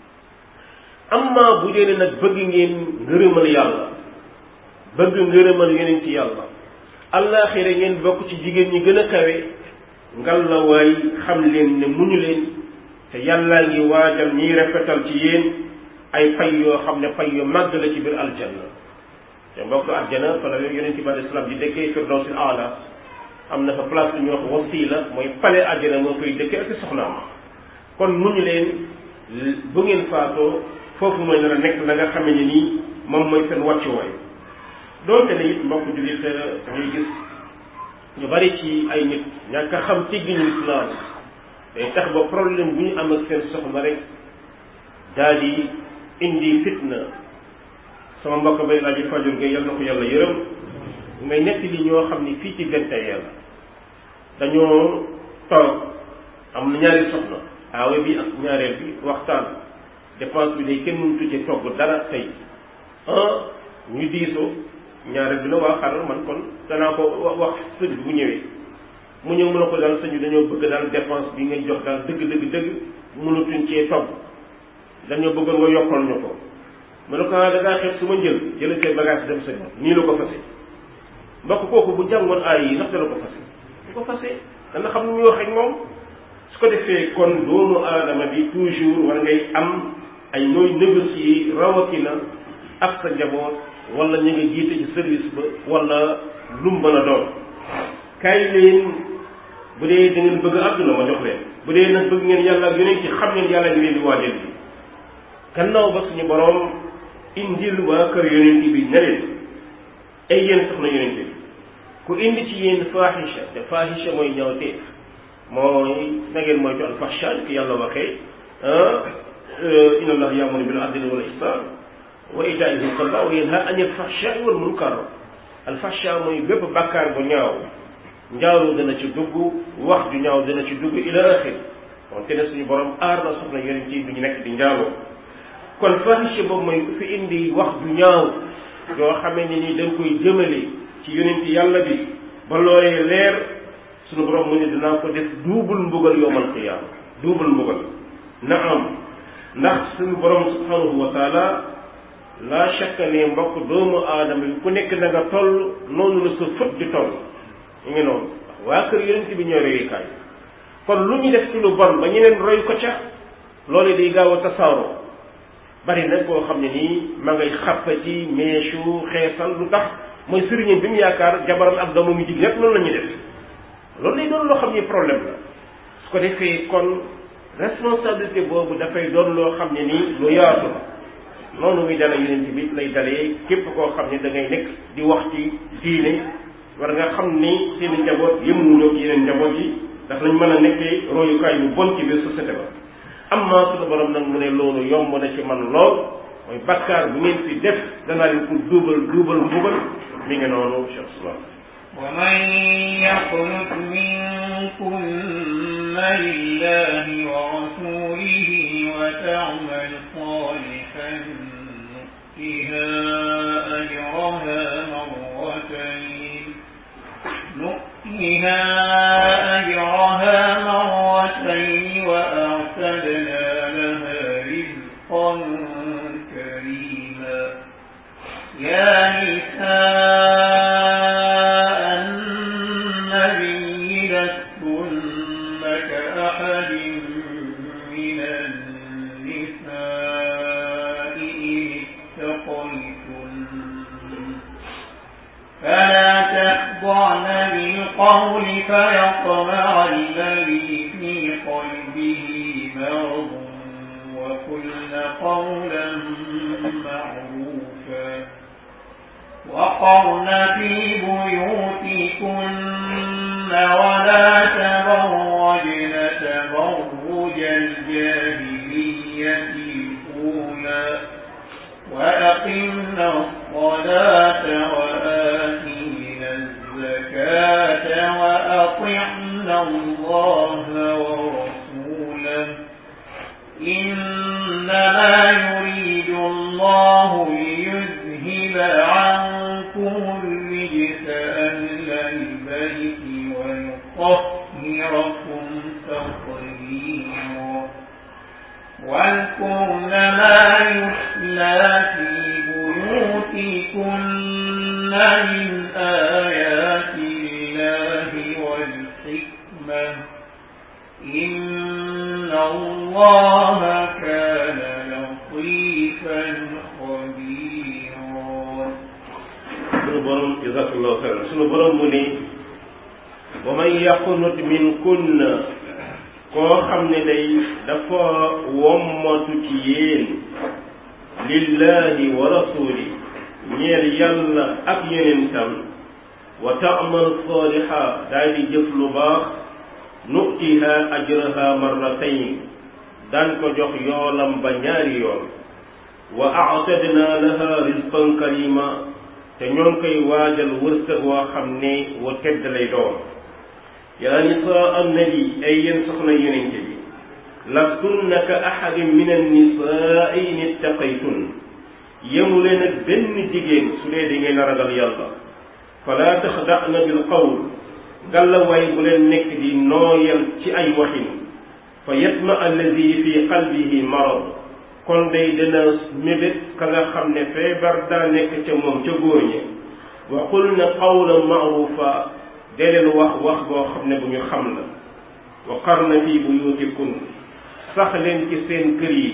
amma bu dee ne nag bëgg ngeen ngërëmal yàlla bëgg ngërëmal yeneen ci yàlla allaaxira ngeen bokk ci jigéen ñi gën a kawe ngal la waay xam leen ne muñu leen te yàllaa ngi waajal ñiy rafetal ci yéen ay fay yoo xam ne fay yu màgg la ci biir aljanna te mbokk aljana fa la yonent bi alei salaam di dëkkee firdawsil aala am na fa place bu ñuy wax wasila mooy pale aljana moo koy dëkkee ak soxnaam kon muñu leen bu ngeen faatoo foofu mooy nar a nekk la nga xamee ne nii moom mooy seen wàccuwaay doonte ne it mbokk jullit ngay gis ñu bari ci ay nit ñàkk a xam teggiñu islam day tax ba problème bu ñu am ak seen soxna rek daal di indi fitna sama mbokk bay laa ji fajur ga yal na ko yàlla yërëm ngay nekk li ñoo xam ni fii ci vingt et un dañoo toog am na ñaari soxna aawe bi ak ñaareel bi waxtaan dépense bi day kenn mënu tuddee togg dara tey ah ñu diisoo ñaareel bi na waa xaaral man kon danaa ko wax sëñ bi bu ñëwee mu ñëw mën a ko daal sëñ bi dañoo bëgg daal dépense bi ngay jox daal dëgg dëgg dëgg mënatuñ cee togg dañoo bëggoon nga yokkal ñu ko mu ne ko ah da ngaa xeeb su ma njël jëlee say bagage dem sa nii la ko fase mbokk kooku bu jàngoon aay yi ndax dana ko fase du ko fase dana xam nu muy wax ak moom su ko defee kon doomu aadama bi toujours war ngay am ay nooy négocier rawatina ak sa njaboot wala ñu nga jiite ci service ba wala lu mu mën a doon kaay leen bu dee da ngeen bëgg àdduna ma jox leen bu dee nag bëgg ngeen yàlla ak yeneen ci xam ngeen yàlla ngi leen di waajal bi gannaaw ba suñu boroom indil waa kër yonent bi ne leen ay yéen soxna yonent bi ku indi ci yéen faahisha te faahisha mooy ñawteef mooy na ngeen moytu alfahsha ki yàlla waxee inna allah ya'muru bil adli wal ihsan wa ita'i dhil qurba wa yanha anil fahsha'i wal munkar alfahsha mooy bépp bàkkaar bu ñaaw njaaru dana ci dugg wax ju ñaaw dana ci dugg ila axir kon te ne suñu borom aar na soxna yonent yi du ñu nekk di njaaloo kon fahisha boobu mooy ku fi indi wax ju ñaaw yoo xamee ne ni dañ koy jëmale ci yonent yàlla bi ba loolee leer suñu borom mu ne dinaa ko def duubul mbugal yowmal qiyaama duubul mbugal na am ndax suñu borom subhanahu wa taala la shakka ne mbokk doomu aadama bi ku nekk na nga toll noonu la sa fët di toll ñu ngi noonu waa kër yonent bi ñooy royukaay kon lu ñu def ci lu bon ba ñeneen roy ko ca loolu day gaaw a tasaaroo bari nag koo xam ne nii ma ngay xàppa ci meesu xeesal lu tax mooy sëriñam bi mu yaakaar jabaram ak doomam yu jigéen yépp noonu la ñuy def loolu day doon loo xam ni problème la su ko defee kon responsabilité boobu dafay doon loo xam ne nii lu yaatu la noonu muy dala yeneen bi lay dalee képp koo xam ne da ngay nekk di wax ci diine war nga xam ni seen njaboot yëmuñoo ci yeneen njaboot yi daf lañ mën a nekkee royukaay bu bon ci biir société ba am naa suñu borom nag mu ne loolu yomb na ci man lool mooy bakkaar bu ngeen fi def danaa leen ko duubal duubal mbugal mi ngi noonu cheikh islam ومن يقنت منكن لله ورسوله وتعمل صالحا نؤتها أجرها مرتين نؤتها أجرها مرتين وأعتدنا لها رزقا كريما يا نساء النبي لستن كأحد من النساء إن اتقيتن فلا تخضعن بالقول فيطمع الذي في قلبه مرض وقلن قولا معروفا وقرن في بيوتكن ولا تبرجن تبرج الجاهلية الأولى وأقمنا الصلاة وآتينا الزكاة وأطعنا الله ورسوله إنما يريد الله ليذهب عنكم الرجس أهل البيت ويطهركم تطهيرا واذكرن ما يتلى في بيوتكن من آيات الله والحكمة إن الله كان لطيفا خبيرا sunu borom jazakallahu xayran sunu borom mu ne wa man yaqnut min kunna koo xam ne day dafa wommatu ci yéen lillahi wa rasuli ñeel yàlla ak yonentam wa taamal saaliha daal di jëf lu baax nutiha ajraha marratayn daan ko jox yoolam ba ñaari yoon wa aatadna laha rizqan karima te ñoo ngi koy waajal wërsëg woo xam ne wa tedd lay doon yaa nisaa annabi ay yéen soxna yonente bi lastunna ka ahadin min annisaai in ittaqaytun yemu leen ak benn jigéen su dee da ngeen a ragal yàlla fala taxda'na bil qawl gàllawaay bu leen nekk di nooyal ci ay waxin fa yatma alladi fi qalbihi marad kon day dina mébét ka nga xam ne feebar daa nekk ca moom ca góor ñi wa qulna qawlan ma'rufa de leen wax wax boo xam ne bu ñu xam la wa qarna fi buyutikun sax leen ci seen kër yi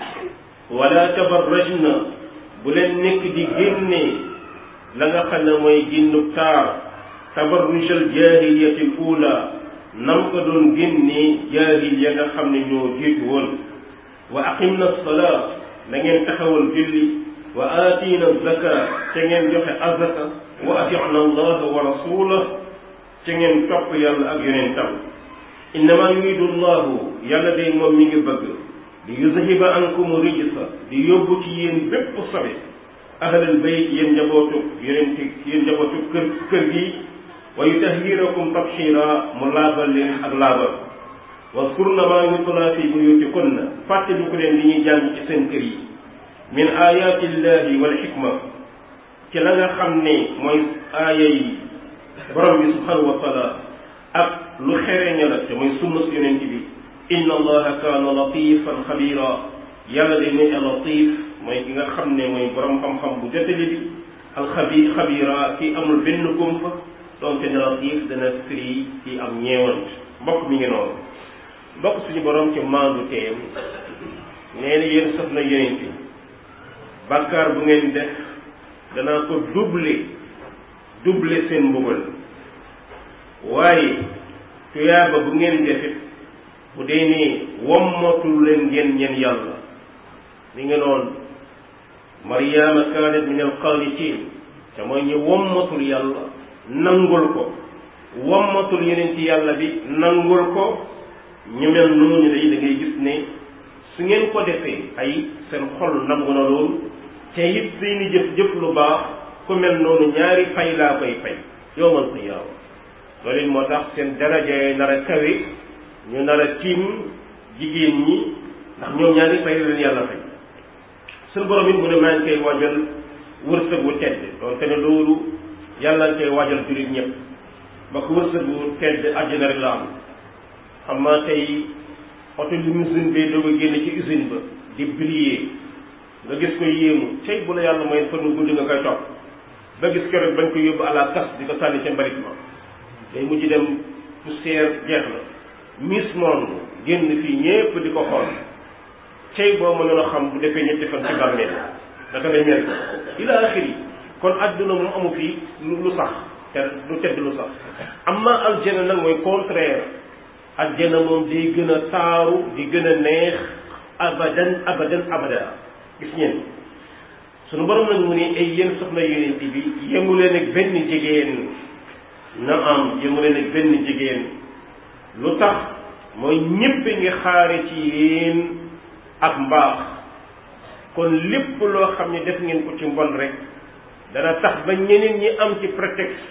wala tabarrajna bu leen nekk di génne la nga xam ne mooy génnub taar tabarrujal jaahiliyati l ula nam ko doon génnee jaahil ya nga xam ne ñoo jiitu woon wa aqimna salaa na ngeen taxawal julli wa aatiina zaka ca ngeen joxe azaka wa ati'na allaha wa rasulah ca ngeen topp yàlla ak yonentam innama yuridu llahu yàlla day moom mi ngi bëgg di yuzhiba ankum rijsa di yóbbu ci yéen bépp sobe ahlal bayt yéen njabootu yonente yéen njabootu kër kër gi wa yutahhirakum tabshira mu laabal leen ak laabal waskurna maa yutla fi buyutikunna fàttali ko leen li ñuy jàng ci seen kër yi min ayati llahi wal xikma ci la nga xam ne mooy aaya yi borom bi subhanahu wa taala ak lu xereña la te mooy sunna su yonent bi inna allaha kaana latifan xabira yàlla day nekk latif mooy ki nga xam ne mooy borom xam-xam bu jotali bi alxabi xabira ki amul benn kumpa donte ne latif dana firi ci am ñeewant mbokk mi ngi noonu mbokk suñu borom ci maandu teem nee na yéen soxna yonent bi bàkkaar bu ngeen def danaa ko doubler doubler seen mbugal waaye tuyaaba bu ngeen defit bu dee ne wommatul leen ngeen ñeen yàlla mi ngi noonu mariama kaanat min alqaanitin te mooy ñu wommatul yàlla nangul ko wommatul yeneen ci yàlla bi nangul ko ñu mel noonu day da ngay gis ne su ngeen ko defee ay seen xol nangu na loolu te it seeni jëf jëf lu baax ku mel noonu ñaari fay laa koy fay yowmal qiyaama loolu it moo tax seen daraja yi nar a kawe ñu nar a tiim jigéen ñi ndax ñoom ñaari fay leen yàlla fay suñu borom it mu ne maa ngi koy waajal wërsëg wu tedd doon te ne loolu yàlla nga koy waajal jullit ñëpp ba ko wërsëg wu tedd àjjana rek la am xam naa tey oto limousine bee doog a génn ci usine ba di briller nga gis ko yéemu tey bu la yàlla mooy fan wu gudd nga koy topp ba gis keroog bañ ko yóbbu à la casse di ko sànni ca mbalit ma day mujj dem poussière jeex na Miss Monde génn fii ñépp di ko xool tey boo mënoon a xam bu defee ñetti fan ci bàmmeel naka lay mel ila axiri kon adduna moom amu fi lu sax te du tedd lu sax amma aljana nag mooy contraire aljana moom day gën a taaru di gën a neex abadan abadan abada gis ngeen sunu borom nag mu ne ay yéen soxna yonent bi yemu leen ak benn jigéen na am yemu leen ak benn jigéen lu tax mooy ñépp ngi xaare ci yéen ak mbaax kon lépp loo xam ne def ngeen ko ci mbon rek dana tax ba ñeneen ñi am ci prétexte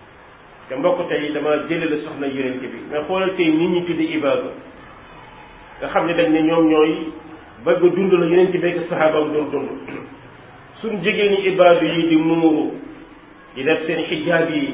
te mbokk tey dama jële la soxna yonent bi nga xoolal tey nit ñi tuddi ibaadu nga xam ne dañ ne ñoom ñooy bëgg a dund la yonent bi ak saxaabam doon dund suñ jigéen ñi ibaadu yi di muuru di def seen xijaab yi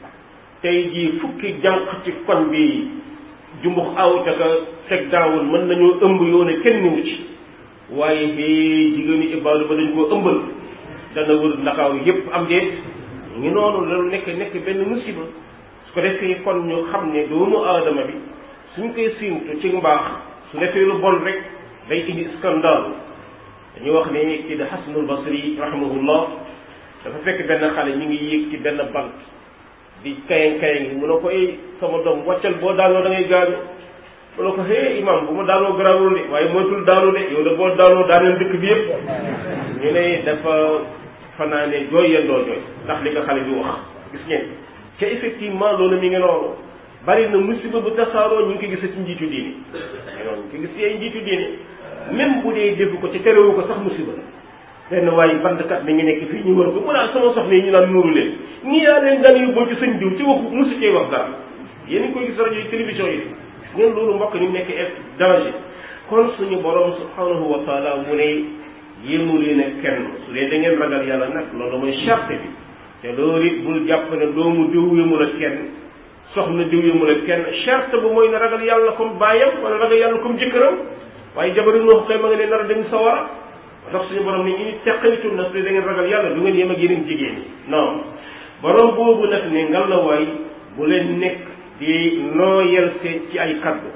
tey jii fukki jànq ci koñ bi jumbux aw te ka teg daawul mën nañoo ëmb yoone kenn niwu ci waaye hee jigéenu ibaadu ba dañ koo ëmbal dana wër ndakaaw yépp am déet ngi noonu loolu nekk nekk benn musiba su ko defee kon ñu xam ne doomu aadama bi suñ koy siintu ci mbaax su defee lu bon rek day indi scandale dañuy wax ne kii de Hasanul Basri rahimahullah dafa fekk benn xale ñu ngi yéeg ci benn bant di kayang kayang mu ne ko ay sama doom wàccal boo daanoo da ngay gaañu mu ne ko hé imam bu ma daanoo garaawul de waaye moytul daanu de yow de boo daanoo daaneel dëkk bi yëpp ñu ne dafa fanaane jooy yendoo jooy ndax li nga xale bi wax gis ngeen te effectivement loolu mi ngi noonu bari na musiba bu tasaaroo ñu ngi ko gis ci njiitu diine noonu ñu ko gis ci ay njiitu diine même bu dee dégg ko ci terewu ko sax musiba la benn waaye bandkat mi ngi nekk fii ñu wër ko mu naan sama soxna yi ñu naan nuuru leen ñii yaa leen daan yóbboo ci sëñ diw ci waxu musu cee wax dara yéen a ngi koy gis rajo yi télévision yi ngeen loolu mbokk ni nekk danger kon suñu borom subhanahu wa taala mu ne yéemu leen ak kenn su dee da ngeen ragal yàlla nag loolu mooy charte bi te loolu it bul jàpp ne doomu diw yéemu la kenn soxna diw yéemu la kenn charte bu mooy ne ragal yàlla comme baayam wala ragal yàlla comme jëkkëram waaye jabaru noox kay ma nga ne nar a dem sawara tax suñu borom ni ini teqalitu na su dee da ngeen ragal yàlla du ngeen yem ak yeneen jigéen ñi non borom boobu nag ne ngal la waay bu leen nekk di nooyal seen ci ay kaddu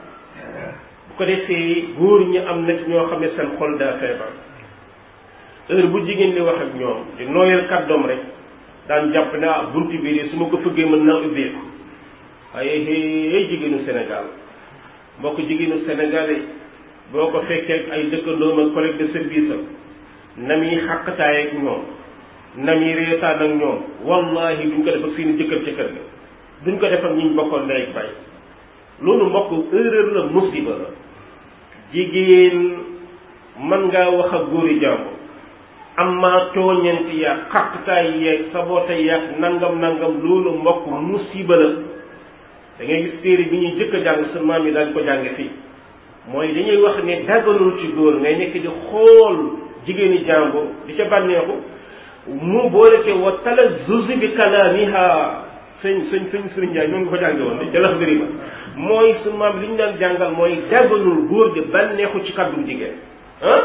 bu ko defee góor ñi am na ci ñoo xam ne seen xol daa feebar heure bu jigéen di wax ak ñoom di nooyal kàddoom rek daan jàpp ne ah bunt bii de su ma ko fëggee mën naa ubbeeku waaye hey jigéenu Sénégal mbokk jigéenu Sénégalais boo ko fekkee ay dëkkandoom ak collègue de service am na muy xàqtaay ak ñoom na muy reetaan ak ñoom wallahi duñ ko def ak seeni jëkkër ca kër ga duñ ko def ak ñiñ bokkoon ndey ak bay loolu mbokk erreur la musiba la jigéen mën ngaa wax ak góori jàmbur amma tooñanti yaag xaqtaay yeeg saboote yaag nangam nangam loolu mbokk musiba la da ngay gis téere bi ñuy jëkk a jàng sa maam yi daañ ko jànge fii mooy dañuy wax ne dagganul ci góor ngay nekk di xool jigéeni jàmbur di ca bànneexu mu boole ke wa talazzuzi bi kalaamiha sëñ sëñ sëñ sëriñ Njaay ñoo ngi ko jànge woon di jalax dëri ba mooy su maam li ñu daan jàngal mooy dagganul góor di bànneexu ci kàddu jigéen ah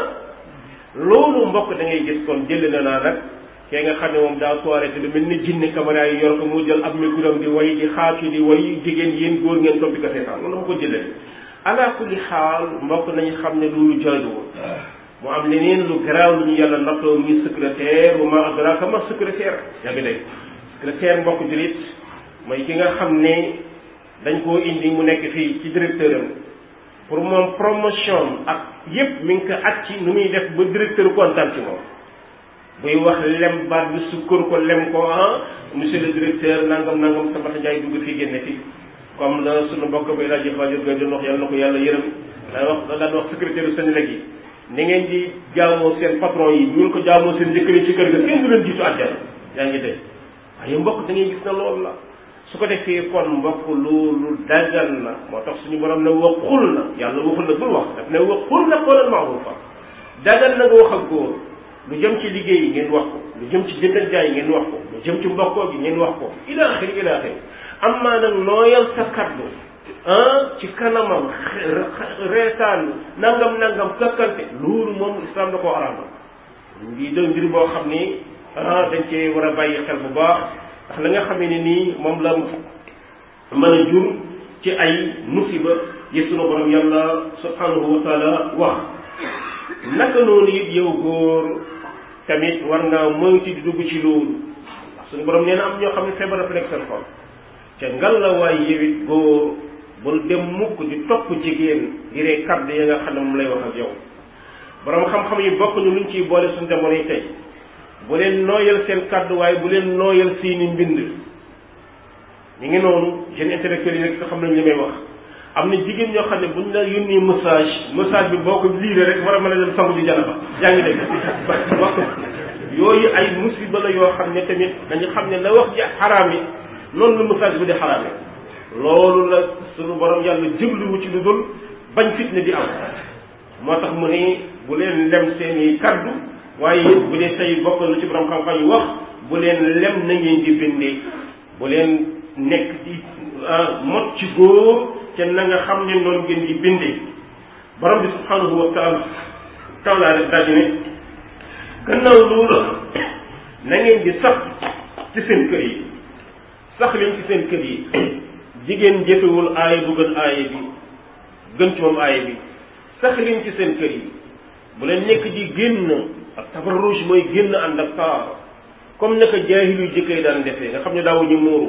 loolu mbokk da ngay gis kon jël na naa nag kee nga xam ne moom daa soirée te lu mel ni jinne caméra yi yor ko mu jël ab micro di way di xaacu di way jigéen yéen góor ngeen topp di ko seetaan loolu ma ko jëlee ala kulli xaal mbokk nañu xam ne loolu jaaduwul mu am leneen lu garaaw lu ñu yàlla nattoo muy secrétaire wa ma adraka ma secrétaire yaa ngi dégg secrétaire mbokk julit mooy ki nga xam ne dañ koo indi mu nekk fii ci directeur am pour moom promotion ak yépp mi ngi ko at ci nu muy def ba directeur kontaan ci moom buy wax lem baat bi sukkar ko lem ko ah monsieur le directeur nangam nangam sama jaay dugg fii génne fii comme la sunu mbokk bay laaj Fajur Gueye doon wax yàlla na ko yàlla yërëm daan wax daan wax secrétaire u Sénégal yi ni ngeen di jaamoo seen patron yi bu ngeen ko jaamoo seen jëkkër yi ci kër ga kenn du leen jiitu àjjana yaa ngi dégg waaye mbokk da ngay gis na loolu la su ko defee kon mbokk loolu dagal na moo tax suñu borom ne waxul na yàlla waxul na bul wax daf ne waxul na qawlan ma'rufa dagal na nga wax ak góor lu jëm ci liggéey ngeen wax ko lu jëm ci jënd ak jaay ngeen wax ko lu jëm ci mbokkoo gi ngeen wax ko ila axiri ila axiri amma nag nooyal sa kaddu ah ci kanamam reetaan nangam nangam kakkante loolu moom islam da koo araamal ngi doon mbir boo xam ni ah dañ cee war a bàyyi xel bu baax ndax la nga xamee ne nii moom la mën a jur ci ay musiba yi sunu borom yàlla subhanahu wa taala wax naka noonu it yow góor tamit war nga moytu di dugg ci loolu suñu borom nee na am ñoo xam ne feebar dafa nekk seen xol ca ngal la waay yewit góor bul dem mukk di topp jigéen di ree kàddu ya nga xam ne moom lay wax ak yow borom xam-xam yi bokk ñu luñ ciy boole suñu jamono yi tey bu leen nooyal seen kàddu waaye bu leen nooyal seeni mbind ñu ngi noonu jeunes intellectuels yi rek nga xam nañ li may wax am na jigéen ñoo xam ne buñ la yónnee message message bi boo ko liiree rek war a mën a dem sangu di janaba yaa ngi dégg wax yooyu ay musiba la yoo xam ne tamit dañu xam ne la wax ji xaraam yi noonu la message bi di xaraame loolu la suñu borom yàlla jëbluwu ci lu dul bañ fitne di am moo tax mu ne bu leen lem seeni kaddu waaye bu dee tey bokk na ci borom xam-xam yi wax bu leen lem na ngeen di bindee bu leen nekk di mot ci góor te na nga xam ne noonu ngeen di bindee borom bi subhanahu wa taala taala rek daal di ne gannaaw loolu na ngeen di sax ci seen kër yi sax leen ci seen kër yi jigéen jëfewul aaya bu gën aaya bi gën ci moom aaya bi sax leen ci seen kër yi bu leen nekk di génn ak tabarruj mooy génn ànd ak taar comme naka jaahilu jëkkër daan defee nga xam ne daawuñu muuru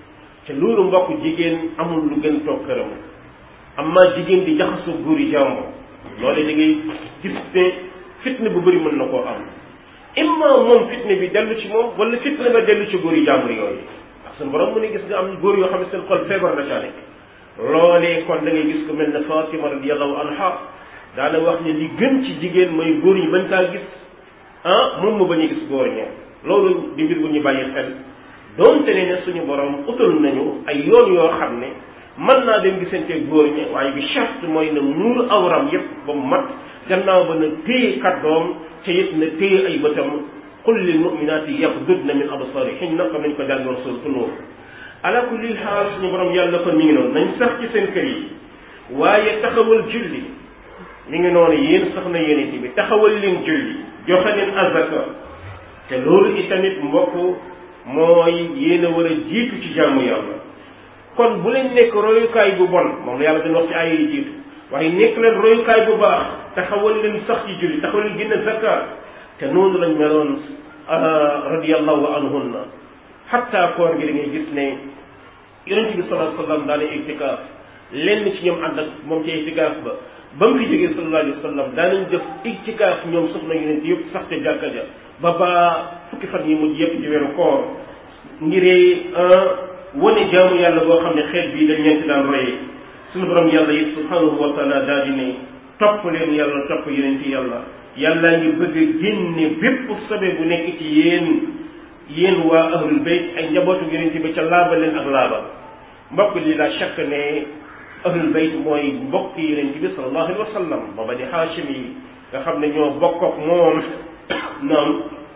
te loolu mbokk jigéen amul lu gën toog këram amma jigéen di jaxasoo góor yi jàmbur loole da ngay gis ne fitne bu bëri mën na koo am imma moom fitne bi dellu ci moom wala fitne ba dellu ci góor yi jàmbur yooyu ndax suñu borom mu ne gis nga am góor yoo xam ne seen xol feebar na caa nekk loolee kon da ngay gis ko mel ne Fatima radiyallahu anha daana wax ne li gën ci jigéen mooy góor ñi bañ kaa gis ah moom mu bañ a gis góor ña loolu di mbir bu ñu bàyyi xel doonte ne ne suñu borom utal nañu ay yoon yoo xam ne mën naa dem gisante góor ña waaye bi charte mooy na muur awram yépp ba mu mat gannaaw ba na téye kàddoom te it na téye ay bëtam qul lil mu'minaati yaghdudna min absaarihinna comme nañ ko jàngoon suuratu Nuur ala kulli xaal suñu borom yàlla kon mi ngi noonu nañ sax ci seen kër yi waaye taxawal julli mi ngi noonu yéen sax na yéen bi taxawal leen julli joxe leen azaka te loolu itamit mbokk mooy yéen a war a jiitu ci jàmm yàlla kon bu leen nekk royukaay bu bon moom la yàlla dañ wax ci ay yi jiitu waaye nekk leen royukaay bu baax taxawal leen sax ci julli taxawal leen génne zakat te noonu lañ meloon radiyallahu anhunna xatta koor gi da ngay gis ne yonent bi sallallahu alayhi wa sallam daana itikaaf lenn ci ñoom ànd ak moom ci itikaaf ba ba mu fi jógee sallallahu alayhi wa sallam daanañ def itikaaf ñoom soxna yonent yëpp sax ca jàkka ja ba ba fukki fan yi mujj yëpp ci weeru koor ngiree wane jaamu yàlla boo xam ne xeet bii dañ leen ci daan royee suñu borom yàlla it subhanahu wa taala daal di ne topp leen yàlla topp yonent yàlla yàllaa ngi bëgg a génne bépp sobe bu nekk ci yéen yéen waa ahlul bayt ay njabootu yonent bi ca laaba leen ak laaba mbokk li la chaque ne ahlul bayt mooy mbokk yonent bi sallallahu alayhi wa sallam booba di haashim yi nga xam ne ñoo bokk ak moom noonu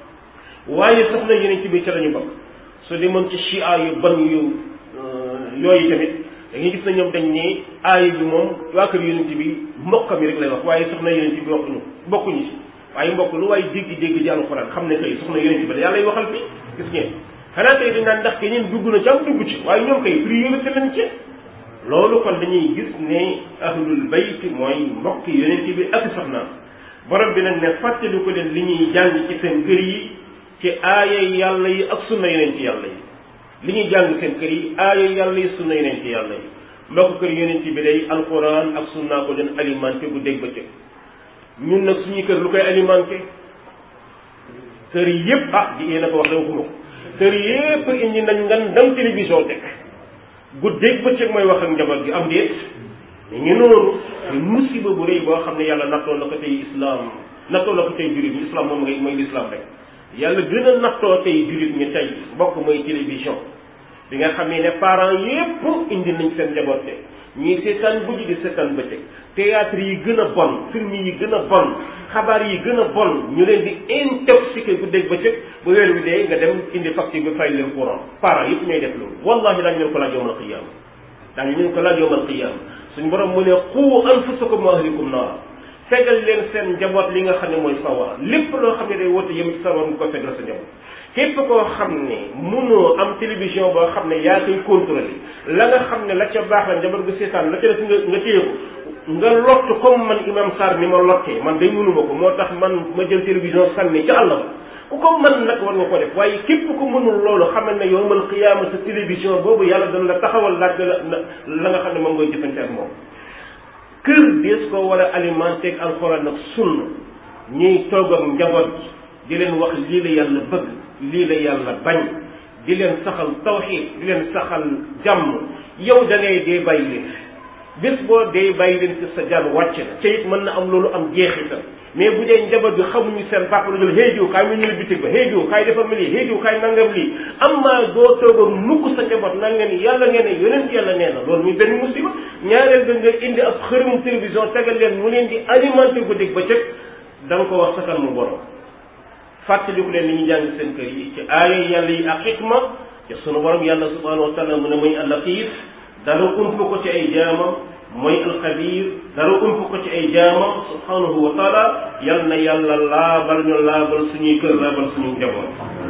waaye sax na yonent bi ca lañu bokk su demoon ci chia yu ban yu yooyu tamit da ngay gis na ñoom dañ ne aaya bi moom waa kër yonent bi mbokkam yi rek lay wax waaye soxna yonent bi waxuñu bokkuñu si waaye mbokk lu waaye dégg-dégg ci alxuraan xam ne kay soxna yonent bi la yàlla waxal fi gis ngeen xanaa tey dañ naan ndax keneen dugg na ci am dugg ci waaye ñoom kay priorité lañ ci loolu kon dañuy gis ne ahlul bayt mooy mbokk yonent bi ak soxnaam borom bi nag ne fàttali ko leen li ñuy jàng ci seen kër yi ci aaya yàlla yi ak sunna yonent yàlla yi li ñuy jàng seen kër yi aaya yàlla yi sunna yonent yàlla yi mbokk kër yonent bi day alquran ak sunna ko leen alimenté bu dégg ba cëg ñun nag suñuy kër lu koy alimenté kër yépp ah di yéen a ko wax da waxuma ko kër yépp indi nañ ngan dam télévision teg guddeeg bëccëg mooy wax ak njaboot gi am déet ñu ngi noonu musiba bu rëy boo xam ne yàlla nattoo na ko tey islam nattoo na ko tey jullit ñi islam moom ngay mooy l'islam rek yàlla gën a nattoo tey jullit ñi tey mbokk mooy télévision bi nga xam ne parents yépp indi nañ seen njaboot te ñii seetaan guddi di seetaan bëccëg théâtre yi gën a bon film yi gën a bon xabaar yi gën a bon ñu leen di intoxiqué guddeeg bëccëg bu weer wi dee nga dem indi facture bi fay leen courant parents yépp ñooy def loolu wallahi daañu leen ko laaj yawmal qiyaama daañu leen ko laaj yawmal qiyaama suñu borom mu ne qu anfusakum wa ahlikum naar fegal leen seen njaboot li nga xam ne mooy sawar lépp loo xam ne day woote yëm ci sawar nga ko fegal sa njaboot képp koo xam ne mënoo am télévision boo xam ne yaa koy contrôler la nga xam ne la ca baax la njaboot gu seetaan la ca def nga nga téye ko nga lott comme man imam Sarr ni ma lottee man day mënuma ko moo tax man ma jël télévision sànni ca àll ba ku ko mën nag war nga ko def waaye képp ku mënul loolu xamal ne yowmal qiyaama sa télévision boobu yàlla dana la taxawal laaj la la nga xam ne moom ngay jëfante ak moom kër dees ko war a alimenté ak alxuraan ak sunna ñuy toog ak njaboot di leen wax lii la yàlla bëgg lii la yàlla bañ di leen saxal tawxiid di leen saxal jàmm yow da ngay dee bàyyi leen bés boo dee bàyyi leen ci sa jaan wàcc na ca it mën na am loolu am jeexital mais bu dee njaboot bi xamuñu seen papa la jël hey diw kaay mu ñëw bitig ba hey diw kaay defar ma lii hey diw kaay nangam lii am maa doo toog a mukk sa njaboot nan ngeen yàlla ngeen ne yonent yàlla nee na loolu muy benn musiba ñaareel ba nga indi ab xërëm télévision tegal leen mu leen di alimenté guddig ba cëg da nga ko wax sakal mu borom fàttaliku leen li ñu jàng seen kër yi ci aaya yàlla yi ak xikma ci sunu borom yàlla subhanahu wa taala mu ne muy allatiif dara ump ko ci ay jaamam mooy alxabir dara ump ko ci ay jaamam subhanahu wa taala yal na yàlla laabal ñu laabal suñuy kër laabal suñu njaboot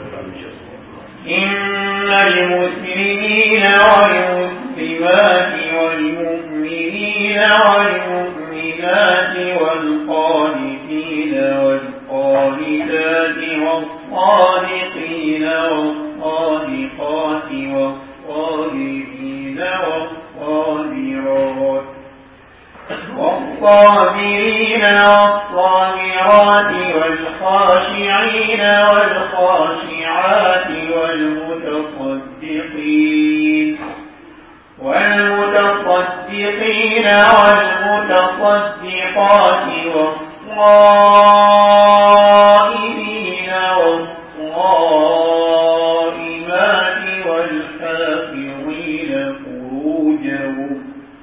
إن المسلمين والمسلمات والمؤمنين والمؤمنات والقانتين والقانتات والصادقين والصادقات والصابرين والصابرات والصابرين والصابرات والخاشعين والخاشعات والمتصدقين والمتصدقين والمتصدقات والصائمين والصائمات والحافظين فروجهم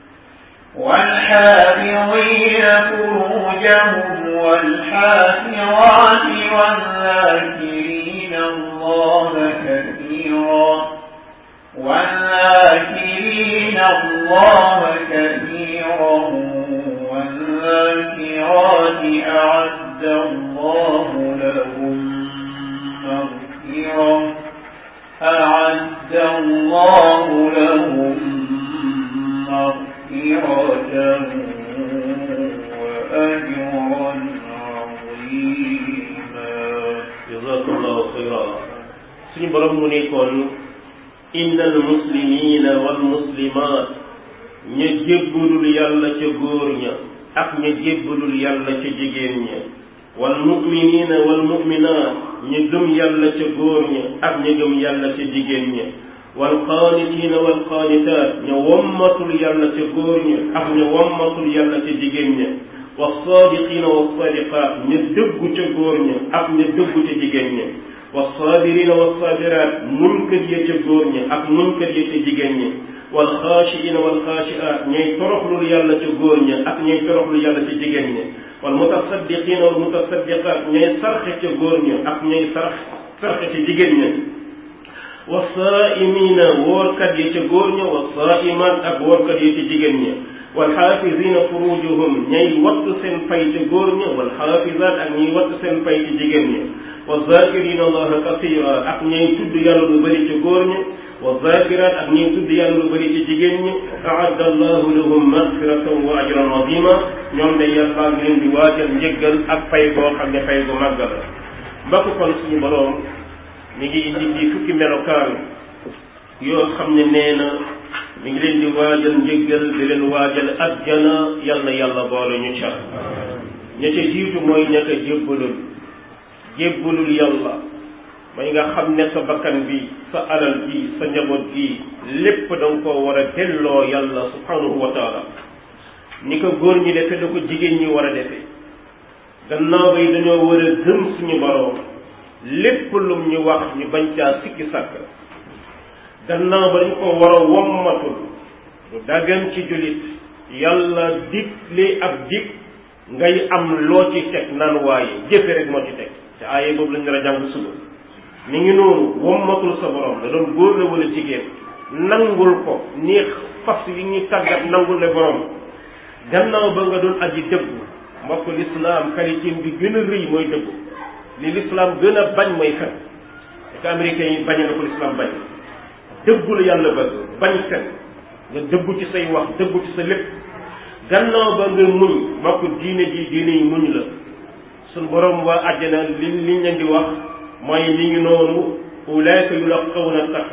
والحافظين فروجهم والحافظات والذاكرين الله كثيرا والذاكرين الله كثيرا والذاكرات أعد الله لهم مغفرة أعد الله لهم مغفرة وأجرا عظيما jazakallahu xayra suñu borom mu nekkoon innal muslimina wal muslimat ña jébbalul yàlla ca góor ña ak ña jébbalul yàlla ca jigéen ña wal muminina wal muminat ña gëm yàlla ca góor ña ak ña gëm yàlla ca jigéen ña wal qaanitina wal qaanitat ña wommatul yàlla ca góor ña ak ña wommatul yàlla ca jigéen ña والصادقين والصادقات ña dëggu ca góor ña ak ña dëggu ca jigéen ña والصابرين والصابرات muñkat ya ca góor ña ak muñkat ya ca jigéen ña والخاشعين والخاشعات ñay toroxlul yàlla ca góor ña ak ñay toroxlul yàlla ca jigéen ña والمتصدقين والمتصدقات ñay sarxe ca góor ña ak ñay sarx sarxe ca jigéen ña والصائمين woorkat ya ca góor ña والصائمات ak woorkat ya ca jigéen ña walxaafisina furujuhum ñay wattu seen fay ci góor ña walxaafisaat ak ñiy wattu seen fay ci jigéen ña wa zakirina allaha kasira ak ñay tudd yàlla lu bëri ci góor ña wa zakiraat ak ñiy tudd yàlla lu bëri ci jigéen ñi aadda allahu lahum magfiratan wa ajran azima ñoom de yàlla ngi leen di waajal njëggal ak fay boo xam ne fay bu màgg la mbokk kon suñu boroom mi ngi indi fii fukki melokaan yoo xam ne nee na mi ngi leen di waajal njëggal di leen waajal ajjana yal na yàlla boole ñu ca ña ca jiitu mooy ña ko jébbalul jébbalul yàlla may nga xam ne sa bakkan bi sa alal bi sa njaboot gi lépp da nga koo war a delloo yàlla subhanahu wa taala ni ko góor ñi defe la ko jigéen ñi war a defe gannaaw bay dañoo war a gëm suñu boroom lépp lum ñu wax ñu bañ caa sikki sàkk gannaaw ba dañ ko war a wommatul lu daggan ci jullit yàlla digle ab dig ngay am loo ci teg naan waaye jëfe rek moo ci teg te aaye boobu lañ nar a jàng suba mi ngi noonu wommatul sa borom da doon góor la wala jigéen nangul ko ni fas yi ñuy tàggat nangul le borom gannaaw ba nga doon aji dëggu mbokk lislaam qualité bi gën a rëy mooy dëggu li lislaam gën a bañ mooy fen te américains yi bañ na ko lislaam bañ dëggu la yàlla bëgg bañ fen nga dëggu ci say wax dëggu ci sa lépp gannaaw ba nga muñ mbokk diine ji diine yi muñ la suñ borom waa àjjana li liñ leen di wax mooy mi ngi noonu ulaika yulaqawna tax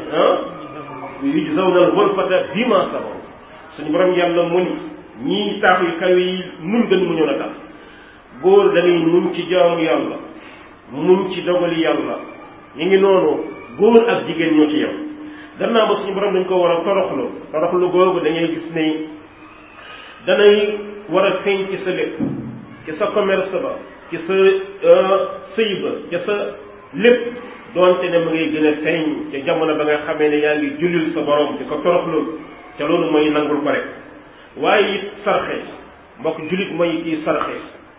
yujzawna al-ghurfata bima sabaru suñu borom yàlla mu ni ñii taax yu kaw yi muñ gën mu ñëw na tax góor dañuy muñ ci jaamu yàlla muñ ci dogali yàlla ñu ngi noonu góor ak jigéen ñoo ci yem gannaaw ba suñu borom dañ ko war a toroxlu toroxlu googu dañuy gis ne danay war a feeñ ci sa lépp ci sa commerce ba ci sa sëy ba ci sa lépp doonte ne mu ngay gën a feeñ ca jamono ba nga xamee ne yaa ngi jullil sa borom di ko toroxlu ca loolu mooy nangul ko rek waaye it sarxe mbokk jullit mooy kii sarxe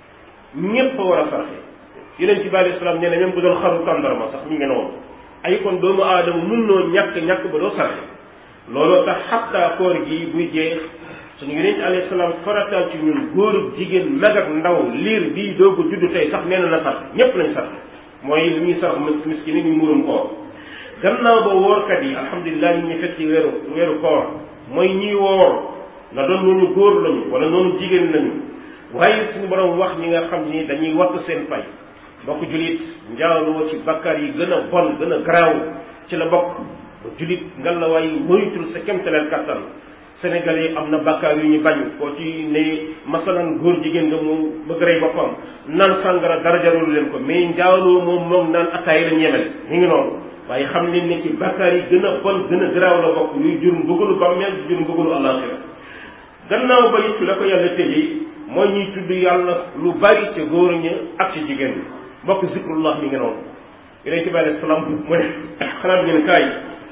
ñépp a war a sarxe yeneen ci bi alei salaam nee na même bu doon xaru tàndarma sax mi ngi noonu ay kon doomu aadama mun noo ñàkk ñàkk ba doo sarxe looloo tax xatta koor gi buy jeex suñu yeneen ci alayhi salaam farataal ci ñun góor ak jigéen mag ak ndaw liir bii doog a juddu tey sax nee na na sarxe ñépp lañ sarxe mooy li ñuy sarx miskin yi ñu murum koor gannaaw ba woorkat yi alhamdulilah ñu ñu fekk ci weeru weeru koor mooy ñiy woor na doon noonu góor lañu wala noonu jigéen lañu waaye suñu borom wax ñi nga xam ni dañuy wattu seen fay bokk julit njaaloo ci bakkaar yi gën a bon gën a garaaw ci la bokk ba julit nga la waay moytul sa kemtaleel kattan sénégalais am na bakkaar yu ñu bañ koo ci ne masalan góor jigéen nga mu bëgg rey boppam naan sàngara dara jarul leen ko mais njaaloo moom moom naan ataay la ñemel ñu ngi noonu waaye xam leen ne ci bakkaar yi gën a bon gën a garaaw la bokk yuy jur mbugalu bàmmeel jur mbugalu àllaaxira gannaaw ba it la ko yàlla tëjee mooy ñuy tudd yàlla lu bari ca góor ña ak ci jigéen ñi mbokk zikrullah mi ngi noonu yonent bi alayhi salaam mu ne xalaat ngeen kaay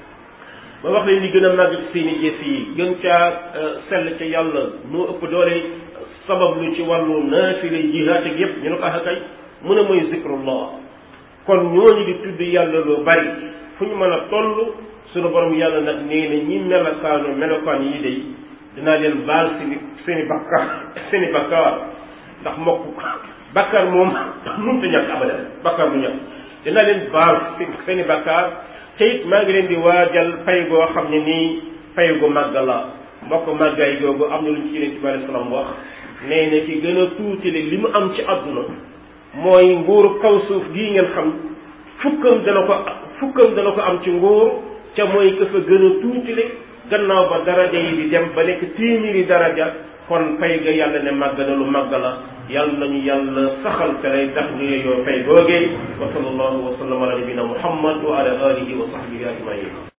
ba wax leen li gën a màgg ci seeni jëf yi gën caa sell ca yàlla moo ëpp doole sabab lu ci wàllu naafile jihaat ak yépp ñu ne ko ah kay mu ne mooy zikrullah kon ñooñu di tudd yàlla lu bari fu ñu mën a toll suñu borom yàlla nag nee na ñi melokaanu melokaan yi day dinaa leen baal seeni seeni bakkaar seeni bakkaar ndax mbokk bakkaar moom mënut a ñàkk abadan bakkaar bu ñàkk dinaa leen baal seeni bakkaar te it maa ngi leen di waajal pay goo xam ne nii pay gu màgg la mbokk màggaay googu am na lu ñu ci yonent bi alayhi salaam wax nee na ki gën a tuuti li mu am ci àdduna mooy nguuru kaw suuf gii ngeen xam fukkam dana ko fukkam dana ko am ci nguur ca mooy ka fa gën a tuutile gannaaw ba daraja yi di dem ba nekk téeméeri daraja kon fay ga yàlla ne màgg na lu màgg la yàlla nañu yàlla saxal te lay tax ñu yeyoo fay googee wa sallallahu wa sallam ala nabina muhammad wa ala alihi wa sahbihi ajmain